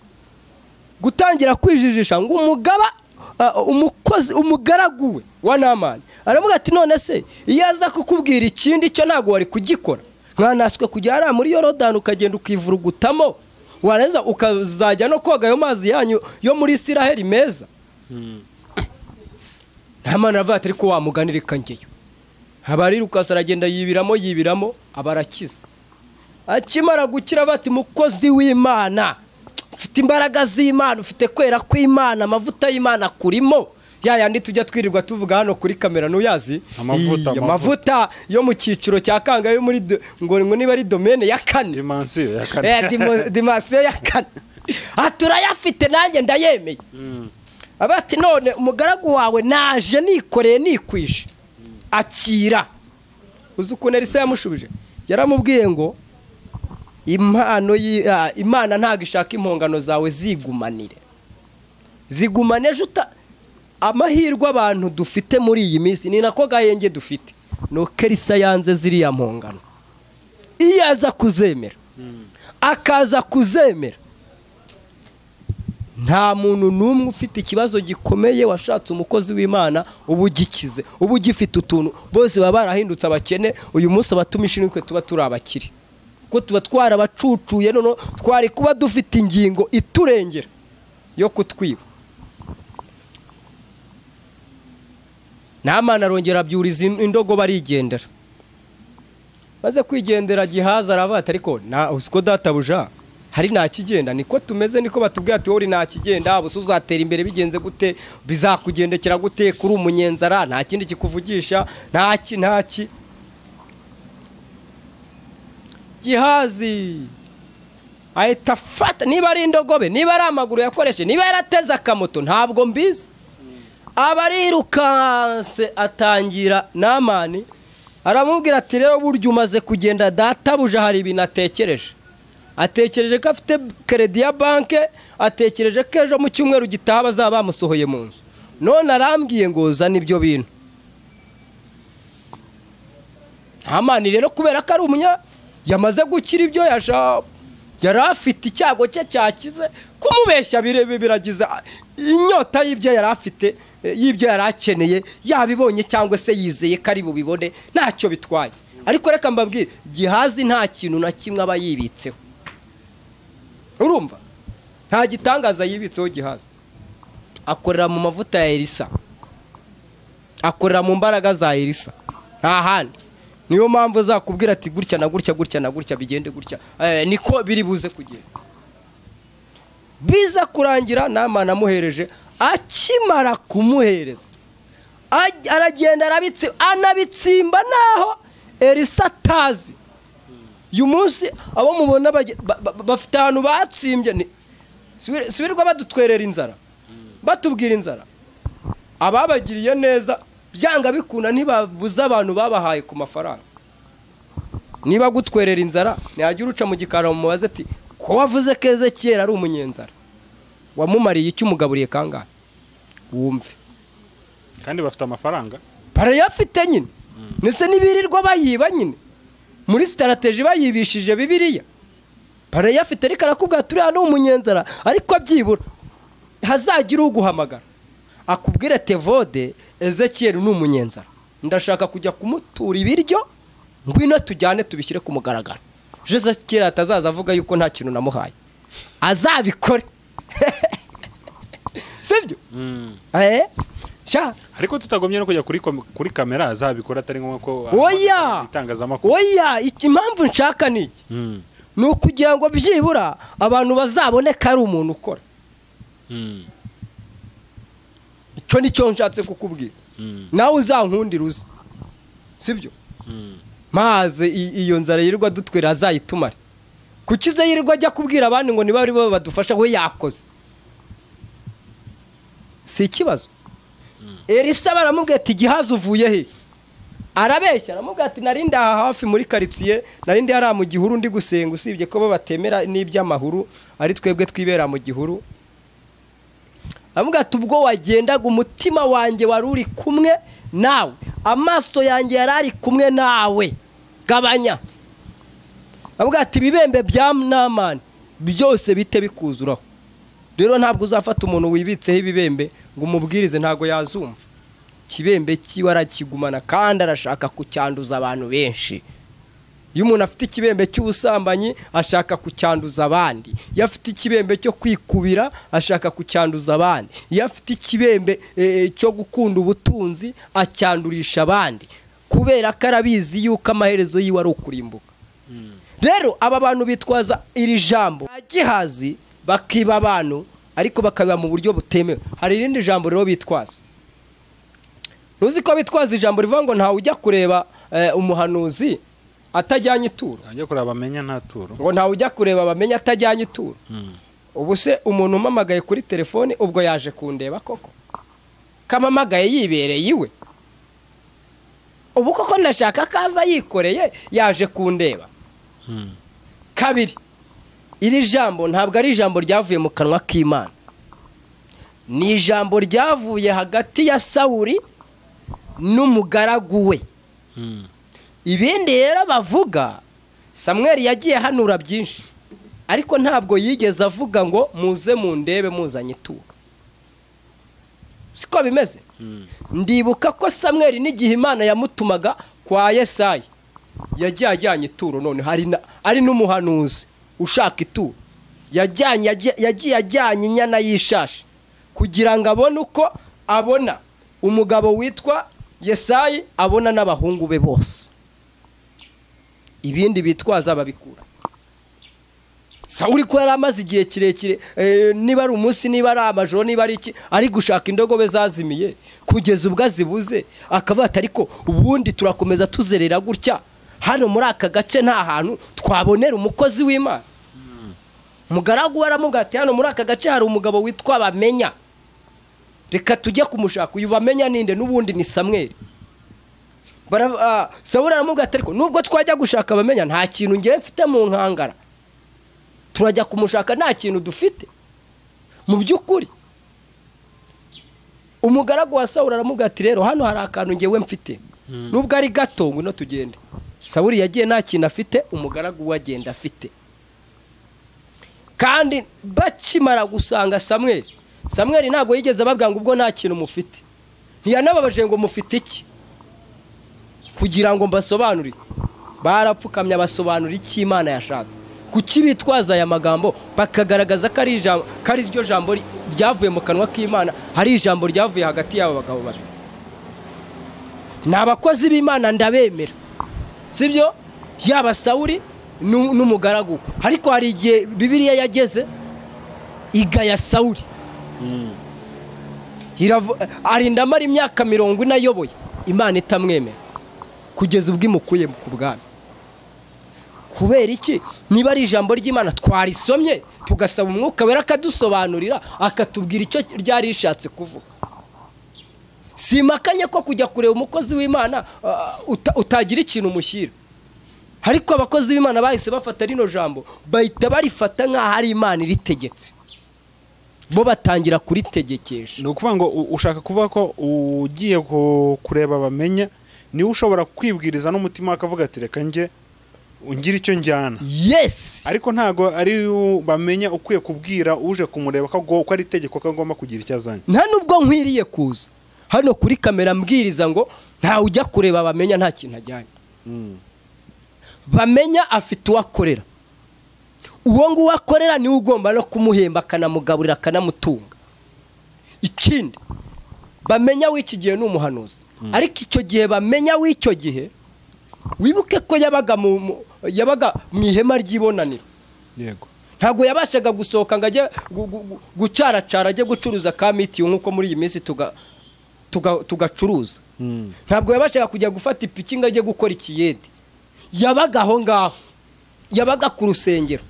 Speaker 1: gutangira kwijijisha ngo umugaba uh, umukozi umugaragu we wa namani aravuga ati none se iyo aza kukubwira ikindi cyo ntabwo wari kugikora mwanaswe kujya hariya muri yorodani ukagenda ukivurugutamo warangiza ukazajya no koga ayo mazi yanyu yo muri isiraheli meza nta mwana aravuga ati ariko wamuganira ikangeyo abarirukansa aragenda yibiramo yibiramo abarakiza akimara gukira bati mukozi w'imana ufite imbaraga z'imana ufite kwera kw'imana amavuta y'imana kurimo ya yandi tujya twirirwa tuvuga hano kuri kamera ntuyazi
Speaker 2: Amavuta,
Speaker 1: Iyi,
Speaker 2: amavuta.
Speaker 1: amavuta yo mu cyiciro cya kanga yo muri do- ngo ngo niba ari domene ya kane
Speaker 2: dimansiyo ya
Speaker 1: Eh,
Speaker 2: kane
Speaker 1: dimo- dimansiyo ya kane aha turayafite nanjye ndayemeye aba ati none umugaragu wawe naje nikoreye nikwije akira uzi ukuntu elisa yamushubije yaramubwiye ngo impano yi- ah, imana ntabwo ishaka impongano zawe zigumanire zigumane ejo uta amahirwe abantu dufite muri iyi minsi ni nako gahenge dufite nuko elisa yanze ziriya mpongano iyo aza kuzemera akaza kuzemera nta muntu n'umwe ufite ikibazo gikomeye washatse umukozi w'imana uba ugikize uba ugifite utuntu bose baba barahindutse abakene uyu munsi abatumishi nitwe tuba turi abakire kuko tuba twarabacucuye noneho twari kuba dufite ingingo iturengera yo kutwiba namana arongera abyuriza in- indogobe arigendera maze kwigendera gihaza aravuga ati ariko na usiko databuja hari ntakigenda niko tumeze niko batubwira ati wowe uri ntakigenda ubu se uzatera imbere bigenze gute bizakugendekera gute kuri umunyenzara nta kindi kikuvugisha ntaki ntaki gihazi ahita afata niba ari indogobe niba ari amaguru yakoresheje niba yarateze akamoto ntabwo mbizi abarirukanse atangira namani aramubwira ati rero burya umaze kugenda databuja hari ibintu atekereje atekereje ko afite keredi ya banke atekereje ko ejo mu cyumweru gitaha bazaba bamusohoye mu nzu none arambwiye ngo zana ibyo bintu hamani rero kubera ko ari umunya yamaze gukira ibyo yari afite icyago cye cyakize kumubeshya biragiza inyota y'ibyo yari afite y'ibyo yari akeneye yabibonye cyangwa se yizeye ko ari bubibone ntacyo bitwaye ariko reka mbabwire gihazi nta kintu na kimwe aba yibitseho urumva nta gitangaza yibitseho gihazi akorera mu mavuta ya elisa akorera mu mbaraga za elisa nta handi niyo mpamvu zakubwira ati gutya na gutya gutya na gutya bigende gutya niko biri buze kugenda biza kurangira nama namuhereje akimara kumuhereza aragenda anabitsimba naho elisa atazi uyu munsi abo mubona bafite ahantu batsimbye sibirirwa badutwerera inzara batubwira inzara ababagiriye neza byanga bikunda ntibabuze abantu babahaye ku mafaranga niba gutwerera inzara ntihagire uca mu gikari mubaze ati ko wavuze keza kera ari umunyenzara wamumariye icyo umugaburiye kangahe wumve
Speaker 2: kandi bafite amafaranga
Speaker 1: barayafite nyine ndetse n'ibirirwa bayiba nyine muri sitarategi bayibishije bibiriya barayafite ariko arakubwira turi hano umunyenzara ariko byibura hazagira uguhamagara akubwire tevode ezekiyeri ni umunyenzara ndashaka kujya kumutura ibiryo ngwino tujyane tubishyire ku mugaragaro ezekiyeri atazaza avuga yuko nta kintu namuhaye azabikore sibyo
Speaker 2: ariko tutagomye no kujya kuri kamera azabikora atari ngombwa ko
Speaker 1: oya oya impamvu nshaka ni iki ni ukugira ngo byibura abantu bazabone ko ari umuntu ukora icyo ni cyo nshatse kukubwira nawe uzankundira uze sibyo maze iyo nzara yirirwa dutwira azayitumare kuki ize yirirwa ajya kubwira abandi ngo niba ari bo badufasha we yakoze si ikibazo elisa baramubwira ati gihazi uvuye he arabeshya aramubwira ati narindi aha hafi muri karitsiye narindi hariya mu gihuru ndi gusenga usibye ko bo batemera n'iby'amahuru ari twebwe twibera mu gihuru aramubwira ati ubwo wagendaga umutima wanjye wari uri kumwe nawe amaso yanjye yari ari kumwe nawe gabanya aramubwira ati ibibembe bya namani byose bite bikuzuraho rero ntabwo uzafata umuntu wibitseho ibibembe ngo umubwirize ntabwo yazumva ikibembe kiwe arakigumana kandi arashaka kucyanduza abantu benshi iyo umuntu afite ikibembe cy'ubusambanyi ashaka kucyanduza abandi iyo afite ikibembe cyo kwikubira ashaka kucyanduza abandi iyo afite ikibembe cyo gukunda ubutunzi acyandurisha abandi kubera ko arabizi yuko amaherezo yiwe ari ukurimbuka rero aba bantu bitwaza iri jambo gihazi bakiba abantu ariko bakabiba mu buryo butemewe hari irindi jambo rero bitwaza ntuzi ko bitwaza ijambo rivuga ngo ntawe ujya kureba umuhanuzi atajyanye ituro
Speaker 2: ajya kureba bamenya nta turo
Speaker 1: ngo ntawe ujya kureba bamenya atajyanye ituro ubu se umuntu umamagaye kuri telefone ubwo yaje kundeba koko kamamagaye yibereye iwe ubu koko ndashaka kaza yikoreye yaje kundeba kabiri iri jambo ntabwo ari ijambo ryavuye mu kanwa k'imana ni ijambo ryavuye hagati ya sawuri n'umugaragu we ibindi rero bavuga samweri yagiye hanura byinshi ariko ntabwo yigeze avuga ngo muze mu ndebe muzanye ituro siko bimeze ndibuka ko samweri n'igihe imana yamutumaga kwa yesayi yagiye ajyanye ituro none ari n'umuhanuzi ushaka ituro yagiye ajyanye inyana y'ishashi kugira ngo abone uko abona umugabo witwa yesayi abona n'abahungu be bose ibindi bitwaza babikura sawuri ko yari amaze igihe kirekire niba ari umunsi niba ari amajoro niba ari iki ari gushaka indogobe zazimiye kugeza ubwo azibuze akavuga ati ariko ubundi turakomeza tuzerera gutya hano muri aka gace nta hantu twabonera umukozi w'imana umugaragu aramubwira ati hano muri aka gace hari umugabo witwa bamenya reka tujye kumushaka uyu bamenya ninde n'ubundi ni samweri sabura aramubwira ati ariko nubwo twajya gushaka bamenya nta kintu ngewe mfite mu nkangara turajya kumushaka nta kintu dufite mu by'ukuri umugaragu wa sawuri aramubwira ati rero hano hari akantu ngewe mfite nubwo ari gato ngwino tugende sawuri yagiye nta kintu afite umugaragu we agenda afite kandi bakimara gusanga samweri samweri ntabwo yigeze ababwira ngo ubwo nta kintu mufite ntiyanababaje ngo mufite iki kugira ngo mbasobanurire barapfukamye abasobanura icyo imana yashatse kuki bitwaza aya magambo bakagaragaza ko ari ijambo ko ari ryo jambo ryavuye mu kanwa k'imana hari ijambo ryavuye hagati y'abo bagabo babiri ni abakozi b'imana ndabemera sibyo yaba sawuri nu- n'umugaragu we. ariko hari igihe bibiriya yageze igaya sawuri Iravu- arinda amara imyaka mirongo ine ayoboye imana itamwemera kugeza ubwo imukuye ku bwami kubera iki niba ari ijambo ry'imana twarisomye tugasaba umwuka wera akadusobanurira akatubwira icyo ryari rishatse kuvuga simakanye ko kujya kureba umukozi w'imana ah, uta- utagira ikintu umushyira ariko abakozi b'imana bahise bafata rino jambo bahita barifata nk'aho ari imana iritegetse bo batangira kuritegekesha
Speaker 2: ni ukuvuga ngo u- ushaka kuvuga ko ugiye ku- kureba bamenya niwe ushobora kwibwiriza n'umutima akavuga ati reka njye ungire icyo njyana
Speaker 1: yesi
Speaker 2: ariko ntago ari u- bamenya ukwiye kubwira uje kumureba ko ago- ko ari itegeko ko agomba kugira icyo azanye
Speaker 1: nta nubwo nkwiriye kuza hano kuri kamera mbwiriza ngo ntawe ujya kureba bamenya nta kintu ajyanye bamenya afite uwo akorera uwo nguwo akorera niwe ugomba no kumuhemba akanamugaburira akanamutunga ikindi bamenya w'iki gihe ni umuhanuzi ariko icyo gihe bamenya w'icyo gihe wibuke ko yabaga mu mu- yabaga mu ihema ry'ibonaniro
Speaker 2: yego
Speaker 1: ntabwo yabashaga gusohoka ngo ajye gu- gu- gu- gucaracara ajye gucuruza ka mitiyu nk'uko muri iyi minsi tuga- tuga- tugacuruza ntabwo yabashaga kujya gufata ipiki ngo ajye gukora ikiyede yabaga aho ngaho yabaga ku rusengero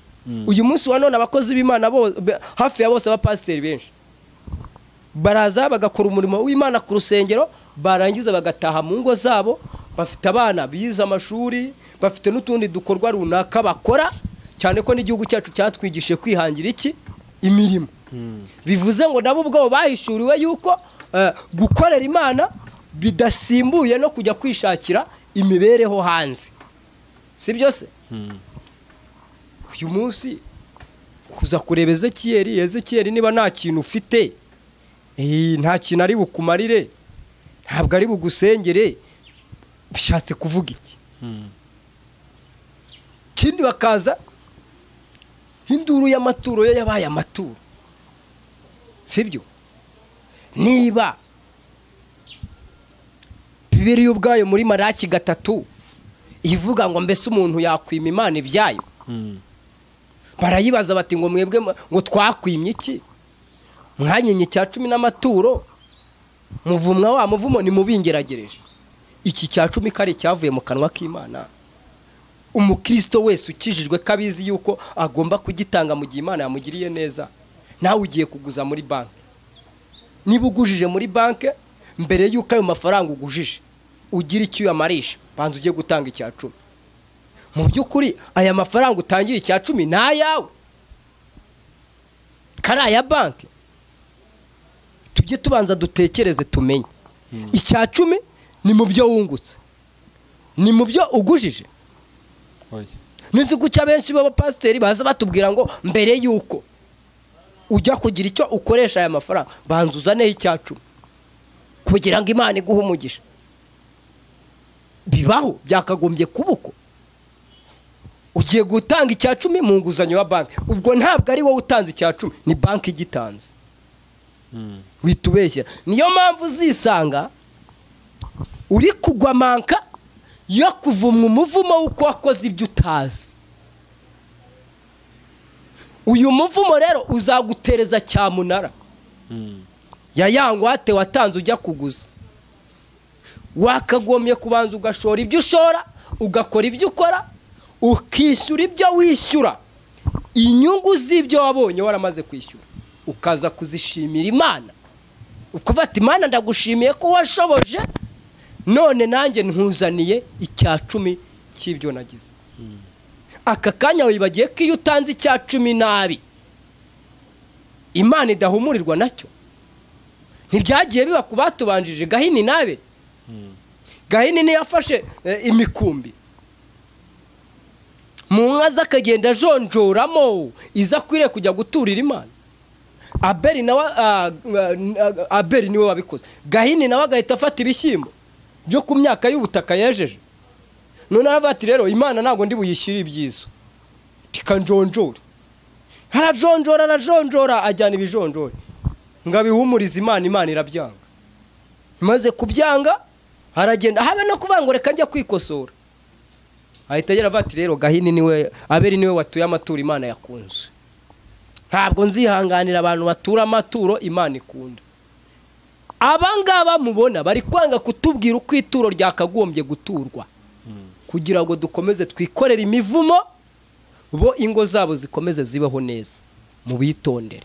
Speaker 1: uyu munsi wa none abakozi b'imana bo- be- hafi ya bose abapasiteri benshi baraza bagakora umurimo w'imana ku rusengero barangiza bagataha mu ngo zabo bafite abana bize amashuri bafite n'utundi dukorwa runaka bakora cyane ko n'igihugu cyacu cyatwigishije kwihangira iki imirimo bivuze ngo nabo ubwabo bahishuriwe yuko eh, gukorera imana bidasimbuye no kujya kwishakira imibereho hanze si byo se uyu munsi kuza kureba ezekiyeri ezekiyeri niba nta kintu ufite Eh, nta kintu ari bukumarire ntabwo ari bugusengere bishatse kuvuga iki ikindi bakaza induru y'amaturo yo yabaye amaturo sibyo niba bibiri ubwayo muri maraki gatatu ivuga ngo mbese umuntu yakwima imana ibyayo barayibaza bati ngo mwebwe mwa- ngo twakwimye iki mwanyenye icya cumi n'amaturo muvumwa wa muvumo nimubingeragereje iki cya cumi kari cyavuye mu kanwa k'imana umukristo wese ukijijwe ko abizi yuko agomba kugitanga mu gihe imana yamugiriye neza nawe ugiye kuguza muri banki niba ugujije muri banki mbere y'uko ayo mafaranga ugujije ugira icyo uyamarisha banza ujye gutanga icya cumi mu by'ukuri aya mafaranga utangiye icya cumi ni ayawe kari aya banki tujye tubanza dutekereze tumenye icya cumi ni mu byo wungutse ni mu byo ugujije
Speaker 2: oya
Speaker 1: nizi guca benshi b'abapasiteri baza batubwira ngo mbere y'uko ujya kugira icyo ukoresha aya mafaranga banza uzaneho icya cumi kugira ngo imana iguhe umugisha bibaho byakagombye kuba uko ugiye gutanga icya cumi mu nguzanyo ya banki ubwo ntabwo ari wowe utanze icya cumi ni banki igitanze wihita ubeshyera niyo mpamvu uzisanga uri kugwa manka yo kuvumwa umuvumo w'uko wakoze ibyo utazi uyu muvumo rero uzagutereza cyamunara ya ya ngwate watanze ujya kuguza wakagombye kubanza ugashora ibyo ushora ugakora ibyo ukora ukishyura ibyo wishyura inyungu z'ibyo wabonye waramaze kwishyura ukaza kuzishimira imana ukuvuga ati imana ndagushimiye ko washoboje none nanjye ntuzaniye icya cumi cy'ibyo nagize aka kanya wibagiye ko iyo utanze icya cumi nabi imana idahumurirwa nacyo ntibyagiye biba ku batubanjije gahini nabe gahini niyo afashe eh, imikumbi mu nka z'akagenda ajonjoramo izo akwiriye kujya guturira imana abeli nawe ah, ah, abeli niwe wabikoze gahini nawe agahita afata ibishyimbo byo ku myaka y'ubutaka yejeje none aravuga ati rero imana ntabwo ndi buyishyire ibyiza tikanjonjore arajonjora arajonjora ajyana ibijonjore ngo abihumurize imana imana irabyanga maze kubyanga aragenda habe no kubangura reka njya kwikosora ahita agira ati rero gahini niwe abeli niwe watuye amaturo imana yakunze ntabwo nzihanganira abantu batura amaturo imana ikunda abangaba mubona bari kwanga kutubwira uko ituro ryakagombye guturwa kugira ngo dukomeze twikorere imivumo bo ingo zabo zikomeze zibaho neza mu bitondere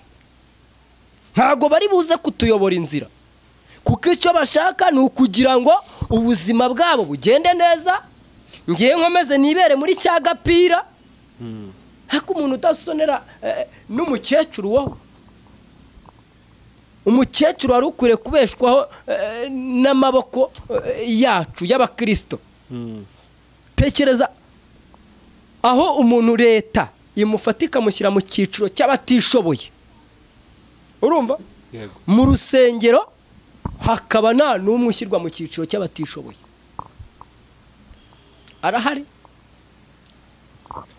Speaker 1: ntabwo bari buze kutuyobora inzira kuko icyo bashaka ni ukugira ngo ubuzima bwabo bugende neza ngewe nkomeze nibere muri cya gapira ariko umuntu udasonera eh, n'umukecuru wowe umukecuru wari ukwiye kubeshwaho eh, n'amaboko eh, yacu y'abakirisito tekereza aho umuntu leta imufata ikamushyira mu cyiciro cy'abatishoboye urumva
Speaker 2: yego
Speaker 1: mu rusengero hakaba nta n'umwe ushyirwa mu cyiciro cy'abatishoboye arahari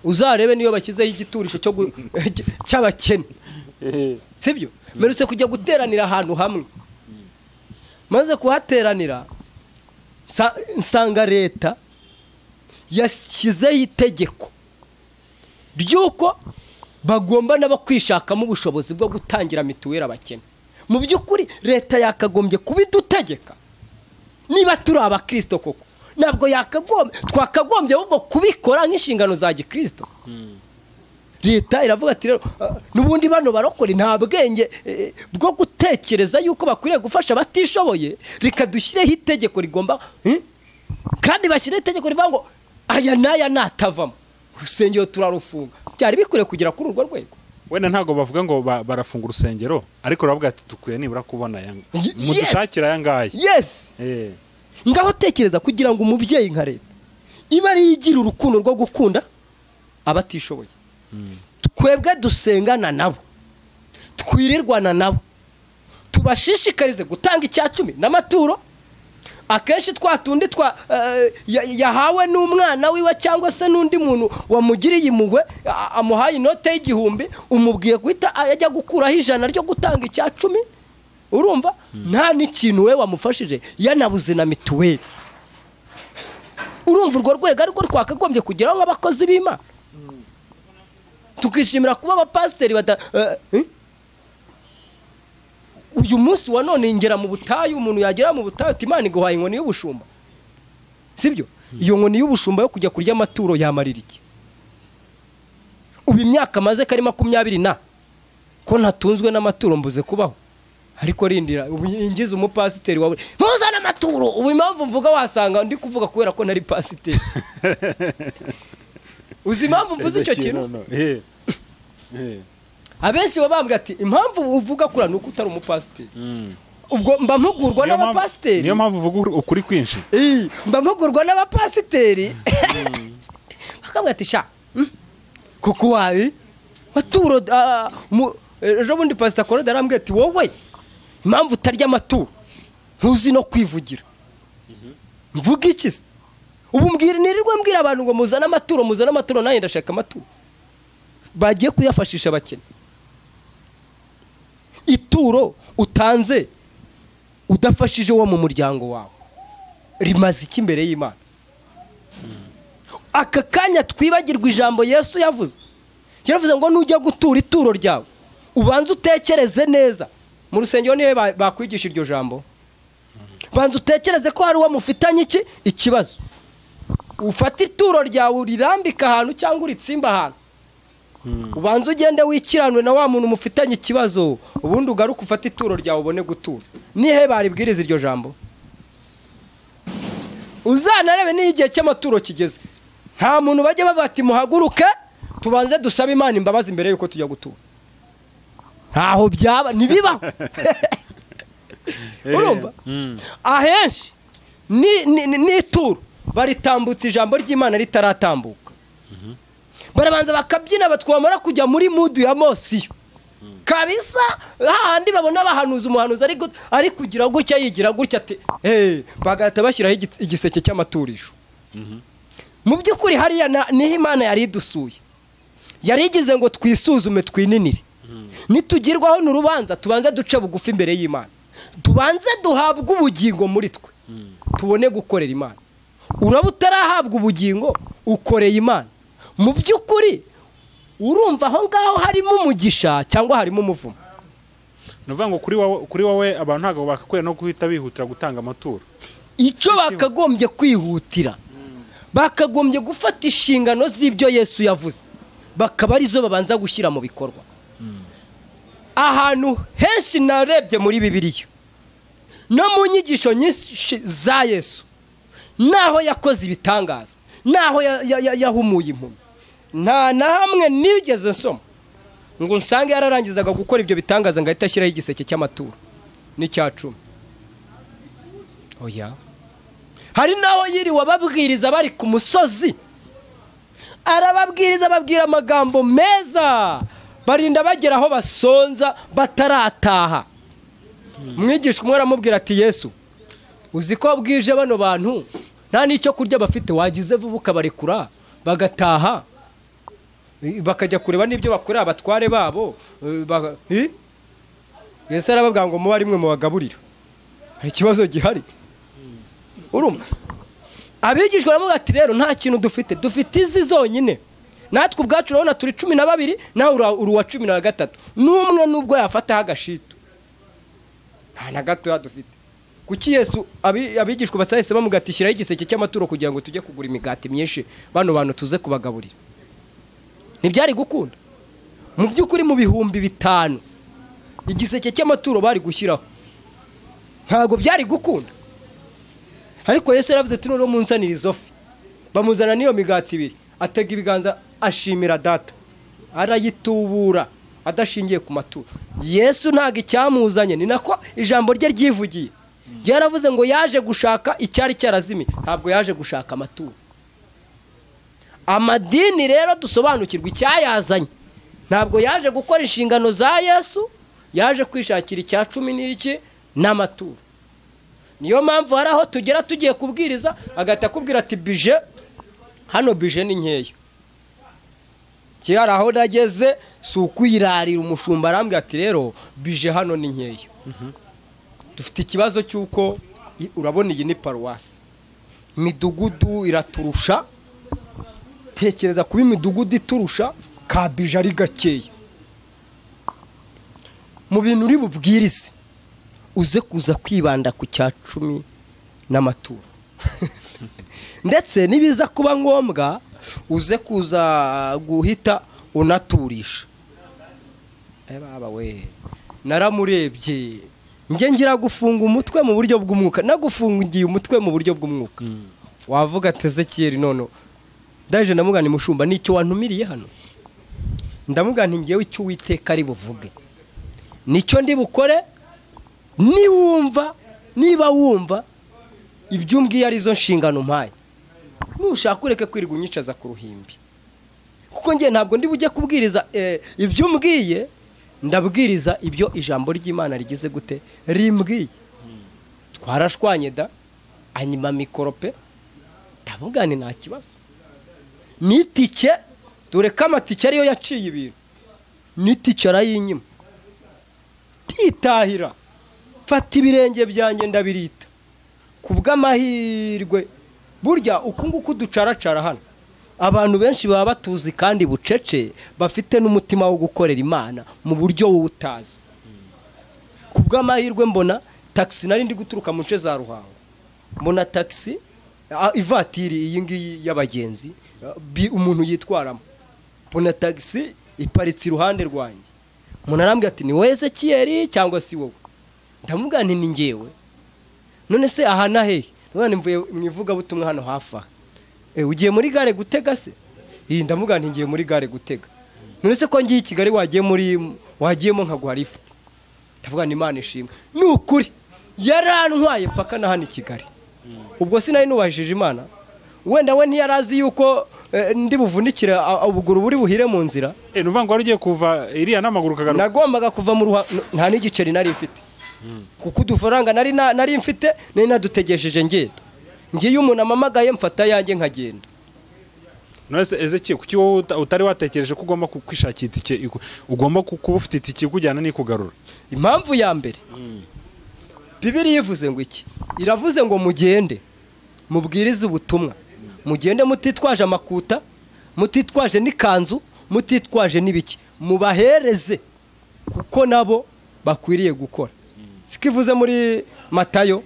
Speaker 1: uzarebe niyo bashyizeho igiturisho cyo gu- cy'abakene sibyo mperutse kujya guteranira ahantu hamwe maze kuhateranira sa- nsanga leta yashyizeho itegeko ry'uko bagomba nabo kwishakamo ubushobozi bwo gutangira mituweli abakene mu by'ukuri leta yakagombye kubidutegeka niba turi abakirisito koko ntabwo yakagombye twakagombye ahubwo kubikora nk'inshingano za gikirisito leta iravuga ati rero "Ah, n'ubundi bano barokore nta bwenge eh, bwo gutekereza yuko bakwiriye gufasha abatishoboye reka dushyireho itegeko rigomba eh, kandi bashyireho itegeko rivuga ngo aya n'aya natavamo urusengero turarufunga byari bikwiriye kugera kuri urwo rwego
Speaker 2: wenda ntabwo bavuga ngo ba- barafunga urusengero ariko uravuga ati dukwiye nibura kubona aya
Speaker 1: Ye- yes.
Speaker 2: mudushakira aya ngaya
Speaker 1: yesi
Speaker 2: Eh,
Speaker 1: ngaho tekereza kugira ngo umubyeyi nka leta ibe ariyo igira urukundo rwo gukunda abatishoboye twebwe dusengana nabo twirirwana nabo tubashishikarize gutanga icya cumi n'amaturo akenshi twa tundi twa eh, ya- yahawe n'umwana wiwe cyangwa se n'undi muntu wamugiriye impuhwe a- amuhaye inote y'igihumbi umubwiye guhita ajya gukuraho ijana ryo gutanga icya cumi urumva nta n'ikintu we wamufashije yanabuze na mituweli urumva urwo rwego ariko twakagombye kugeraho nk'abakozi b'imana tukishimira kuba abapasiteri bada eh, eh? uyu munsi wa none ingera mu butayu umuntu yagera mu butayu ati imana iguhaye inkoni y'ubushumba sibyo iyo nkoni y'ubushumba yo kujya kurya amaturo yamarira iki ubu imyaka amaze ko ari makumyabiri na ko ntatunzwe n'amaturo mbuze kubaho ariko rindira ubu ingize umupasiteri wawe ntuzane amaturo ubu impamvu mvuga wasanga ndi kuvuga kubera ko nari pasiteri uzi impamvu mvuze icyo kintu se?
Speaker 2: no, no. Eh, eh,
Speaker 1: abenshi baba bambwira ati impamvu uvuga kura ni uko utari umupasiteri
Speaker 2: mm.
Speaker 1: ubwo mba mpugurwa
Speaker 2: Niyo mpamvu-
Speaker 1: n'abapasiteri
Speaker 2: niyo mpamvu uvuga ukuri kwinshi
Speaker 1: Ii, mba mpugurwa n'abapasiteri bakambwira ati sha mm, kuko wabi maturo ah, mu- ejo bundi pasita korode arambwira ati wowe impamvu utarya amaturo ntuzi no kwivugira mvuga iki se ubu mbwira nirirwe mbwira abantu ngo muzane amaturo muzane amaturo nanjye ndashaka amaturo bagiye kuyafashisha abakene ituro utanze udafashije uwo mu muryango wawe rimaze iki imbere y'imana aka kanya twibagirwa ijambo yesu yavuze yaravuze ngo nujya gutura ituro ryawe ubanze utekereze neza mu rusengero niwe ba- bakwigisha iryo jambo banza utekereze ko hari uwo mufitanye iki ikibazo ufata ituro ryawe urirambike ahantu cyangwa uritsimba ahantu ubanza ugende wikiranwe na wa muntu mufitanye ikibazo ubundi ugaruke ufate ituro ryawe ubone gutura nihe baribwiriza iryo jambo uzanarebe n'iyo igihe cy'amaturo kigeze nta muntu bajya bavuga ati muhaguruke tubanze dusabe imana imbabazi mbere y'uko tujya gutura ntaho byaba ntibibaho urumva ahenshi ni- ni- ni- n'ituro baritambutsa ijambo ry'imana ritaratambuka barabanza bakabyina batwamara kujya muri mudu ya mosiyo kabisa hahandi babona bahanuza umuhanuzi ari gu- ari kugira gutya yigira gutya ati "Eh," bagahita bashyiraho igits- igiseke cy'amaturijo mu by'ukuri hariya na- niho imana yari idusuye yari igize ngo twisuzume twininire nitugirwaho n'urubanza tubanze duce bugufi imbere y'imana tubanze duhabwe ubugingo muri twe tubone gukorera imana uraba utarahabwa ubugingo ukoreye imana mu by'ukuri urumva aho ngaho harimo umugisha cyangwa harimo umuvumo
Speaker 2: ni ukuvuga ngo kuri wowe kuri wowe abantu ntabwo bakakwiriye no guhita bihutira gutanga amaturo
Speaker 1: icyo bakagombye kwihutira bakagombye gufata inshingano z'ibyo yesu yavuze bakaba arizo babanza gushyira mu bikorwa ahantu henshi narebye muri bibiliya no mu nyigisho nyinshi za yesu naho yakoze ibitangaza naho ya- ya- ya- yahumuye impumyi nta na hamwe nigeze nsoma ngo nsange yararangizaga gukora ibyo bitangaza ngo ahite ashyiraho igiseke cy'amaturo n'icya cumi oya hari n'aho yiriwe ababwiriza bari ku musozi arababwiriza ababwira amagambo meza barinda bagera aho basonza batarataha mwigisha umwe aramubwira ati yesu uzi ko bwije bano bantu nta n'icyo kurya bafite wagize vuba ukabarekura bagataha I- bakajya kureba n'ibyo bakorera abatware babo eh, ba- eh? yesu arababwira ngo mube ari mwe mubagaburira hari ikibazo gihari urumva abigishwa baravuga ati rero nta kintu dufite dufite izi zonyine natwe ubwacu urabona turi cumi na babiri nawe ura- uri uwa cumi na gatatu n'umwe n'ubwo yafataho agashito nta na gatoya dufite kuki yesu abi- abigishwa batahise bamuga ati shyiraho igiseke cy'amaturo kugira ngo tujye kugura imigati myinshi bano bantu tuze kubagaburira ntibyari gukunda mu by'ukuri mu bihumbi bitanu igiseke cy'amaturo bari gushyiraho ntabwo byari gukunda ariko yesu yaravuze ati noneho munsanire izo fi bamuzana n'iyo migati ibiri atega ibiganza ashimira data arayitubura adashingiye ku maturo yesu ntabwo icyamuzanye ni nako ijambo rye ryivugiye yaravuze ngo yaje gushaka icyari cyarazimiye ntabwo yaje gushaka amaturo amadini rero dusobanukirwa icyayazanye ntabwo yaje gukora inshingano za yesu yaje kwishakira icya cumi n'iki n'amaturo niyo mpamvu hari aho tugera tugiye kubwiriza agahita akubwira ati bije hano bije ni nkeya kera aho nageze si ukuyirarira umushumba arambwira ati rero bije hano ni nkeya dufite ikibazo cy'uko i- urabona iyi ni paruwasi imidugudu iraturusha tekereza kuba imidugudu iturusha ka bije ari gakeya mu bintu uri bubwirize uze kuza kwibanda ku cya cumi n'amaturo ndetse nibiza kuba ngombwa uze kuza guhita unaturisha Eh, baba we naramurebye njye ngira gufunga umutwe mu buryo bw'umwuka nagufungiye umutwe mu buryo bw'umwuka wavuga ati ezekiyeli none ndaje ndamugana imushumba nicyo wantumiriye hano ndamugana ngewe icyo uwiteka ari buvuge nicyo ndi bukore niwumva niba wumva ibyo umbwiye arizo nshingano mpaye nushaka ureke kwirirwa unyicaza ku ruhimbi kuko njye ntabwo ndi bujye kubwiriza eh, ibyo umbwiye ndabwiriza ibyo ijambo ry'imana rigize gute rimbwiye twarashwanye da anyima mikoro pe ndamugane nta kibazo n'itike dore ko amatike ariyo yaciye ibintu n'itike arayinyima titahira fata ibirenge byanjye ndabirita ku bw'amahirwe burya uku nguku ducaracara hano abantu benshi baba batuzi kandi bucece bafite n'umutima wo gukorera imana mu buryo wowe utazi ku bw'amahirwe mbona tagisi nari ndi guturuka mu nce za ruhango mbona tagisi a- ivatiri iyi ngiyi y'abagenzi a, bi- umuntu yitwaramo mbona tagisi iparitse iruhande rwanjye umuntu arambwira ati ni wowe ezekiyeri cyangwa si wowe ndamubwira nti ni ngewe none se aha na hehe none mvuye mu ivugabutumwa hano hafi aha Eh, ugiye muri gare gutega se iyi ndavuga nti ngiye muri gare gutega none se ko ngiye i kigali wagiye muri wagiyemo nkaguha lifuti ndavuga ni imana ishimwe ni ukuri yarantwaye paka na hano i kigali ubwo sinari nubahishije imana wenda we ntiyari azi yuko eh, ndi buvunikire a- a- ubuguru buri buhire mu nzira
Speaker 2: Eh, ni ukuvuga ngo wari ugiye kuva iriya n'amaguru ukagaruka
Speaker 1: nagombaga kuva mu ruha n- nta n'igiceri nari mfite kuko udufaranga nari na- nari mfite nari nadutegesheje ngenda ngiye iyo umuntu amamagaye mfata yanjye nkagenda
Speaker 2: nonese ezekiel kuki wowe uta- utari watekereje ko ugomba ku- kwishakira itike iku- ugomba ku- kuba ufite itike ikujyana n'ikugarura
Speaker 1: impamvu ya mbere bibiri yivuze ngo iki iravuze ngo mugende mubwirize ubutumwa mugende mutitwaje amakuta mutitwaje n'ikanzu mutitwaje n'ibiki mubahereze kuko nabo bakwiriye gukora siko ivuze muri matayo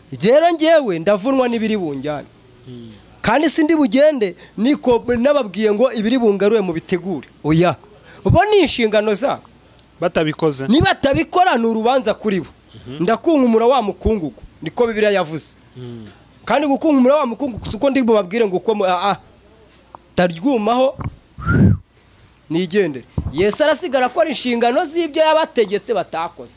Speaker 1: rero ngewe ndavunwa n'ibiri bunjyane kandi si ndi bugende niko n'ababwiye ngo ibiri bungaruye mubitegure oya bo ni inshingano zabo
Speaker 2: batabikoze
Speaker 1: niba atabikora ni urubanza kuri bo ndakunkumura wa mukungugu niko bibiriya yavuze kandi gukunkumura wa mukungugu si uko ndi bubabwire ngo uko mu- ah, ah. taryumaho nigendere yesu arasigara akora inshingano z'ibyo yabategetse batakoze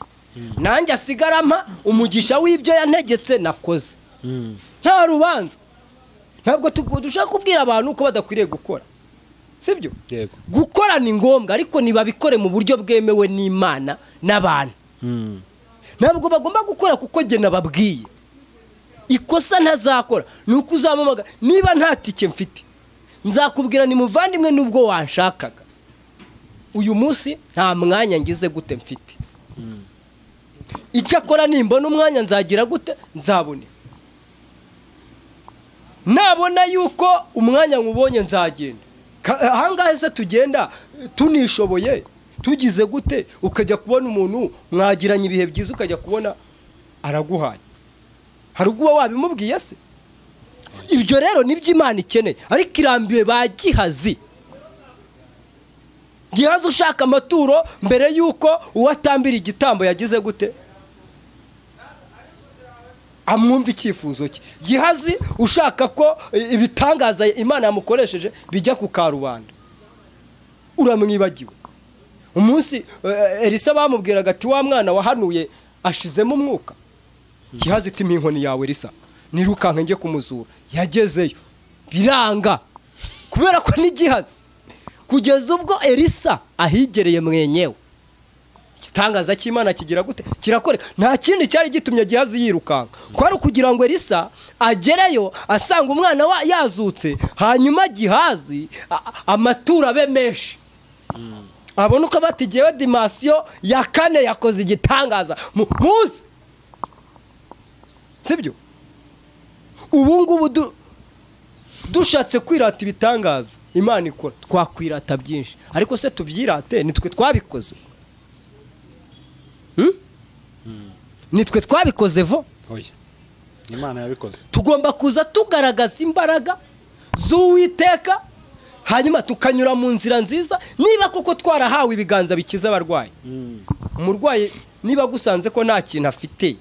Speaker 1: nanjye asigara mpa umugisha w'ibyo yantegetse nakoze nta rubanza ntabwo tu- dushaka kubwira abantu ko badakwiriye gukora sibyo
Speaker 2: yego
Speaker 1: gukora ni ngombwa ariko ntibabikore mu buryo bwemewe n'imana n'abantu
Speaker 2: Mm.
Speaker 1: ntabwo bagomba gukora kuko njye nababwiye ikosa ntazakora ni uko uzamamaga niba nta tike mfite nzakubwira ni muvandimwe n'ubwo wanshakaga uyu munsi nta mwanya ngize gute mfite icyakora nimbona umwanya nzagira gute nzabone nabona yuko umwanya nkubonye nzagenda Ka- ahangaha se tugenda tunishoboye tugize gute ukajya kubona umuntu mwagiranye ibihe byiza ukajya kubona araguhaye hari ubwo uba wabimubwiye se ibyo rero ni byo imana ikeneye ariko irambiwe ba gihazi gihazi ushaka amaturo mbere y'uko uwo atambira igitambo yagize gute amwumva icyifuzo cye gihazi ushaka ko i- ibitangaza imana yamukoresheje bijya ku karubanda uramwibagiwe umunsi eh, elisa bamubwiraga ati wa mwana wahanuye ashizemo umwuka gihazi itima inkoni yawe elisa nirukanka njye kumuzura yagezeyo biranga kubera ko ni gihazi kugeza ubwo elisa ahigereye mwenyewe igitangaza cy'imana kigira gute kirakoreka nta kindi cyari gitumye gihazi yirukanka kwari ukugira ngo elisa agereyo asanga umwana wa yazutse hanyuma gihazi a- a- amaturo abe menshi abona uko bati gewe dimasiyo ya kane yakoze igitangaza Mu- muzi sibyo ubu ngubu du- dushatse kwirata ibitangaza imana ikora twakwirata byinshi ariko se tubyirate nitwe twabikoze Hmm? nitwe twabikoze vo
Speaker 2: oya imana yabikoze
Speaker 1: tugomba kuza tugaragaza imbaraga z'uwiteka hanyuma tukanyura mu nzira nziza niba koko twarahawe ibiganza bikiza abarwayi umurwayi niba agusanze ko nta kintu afite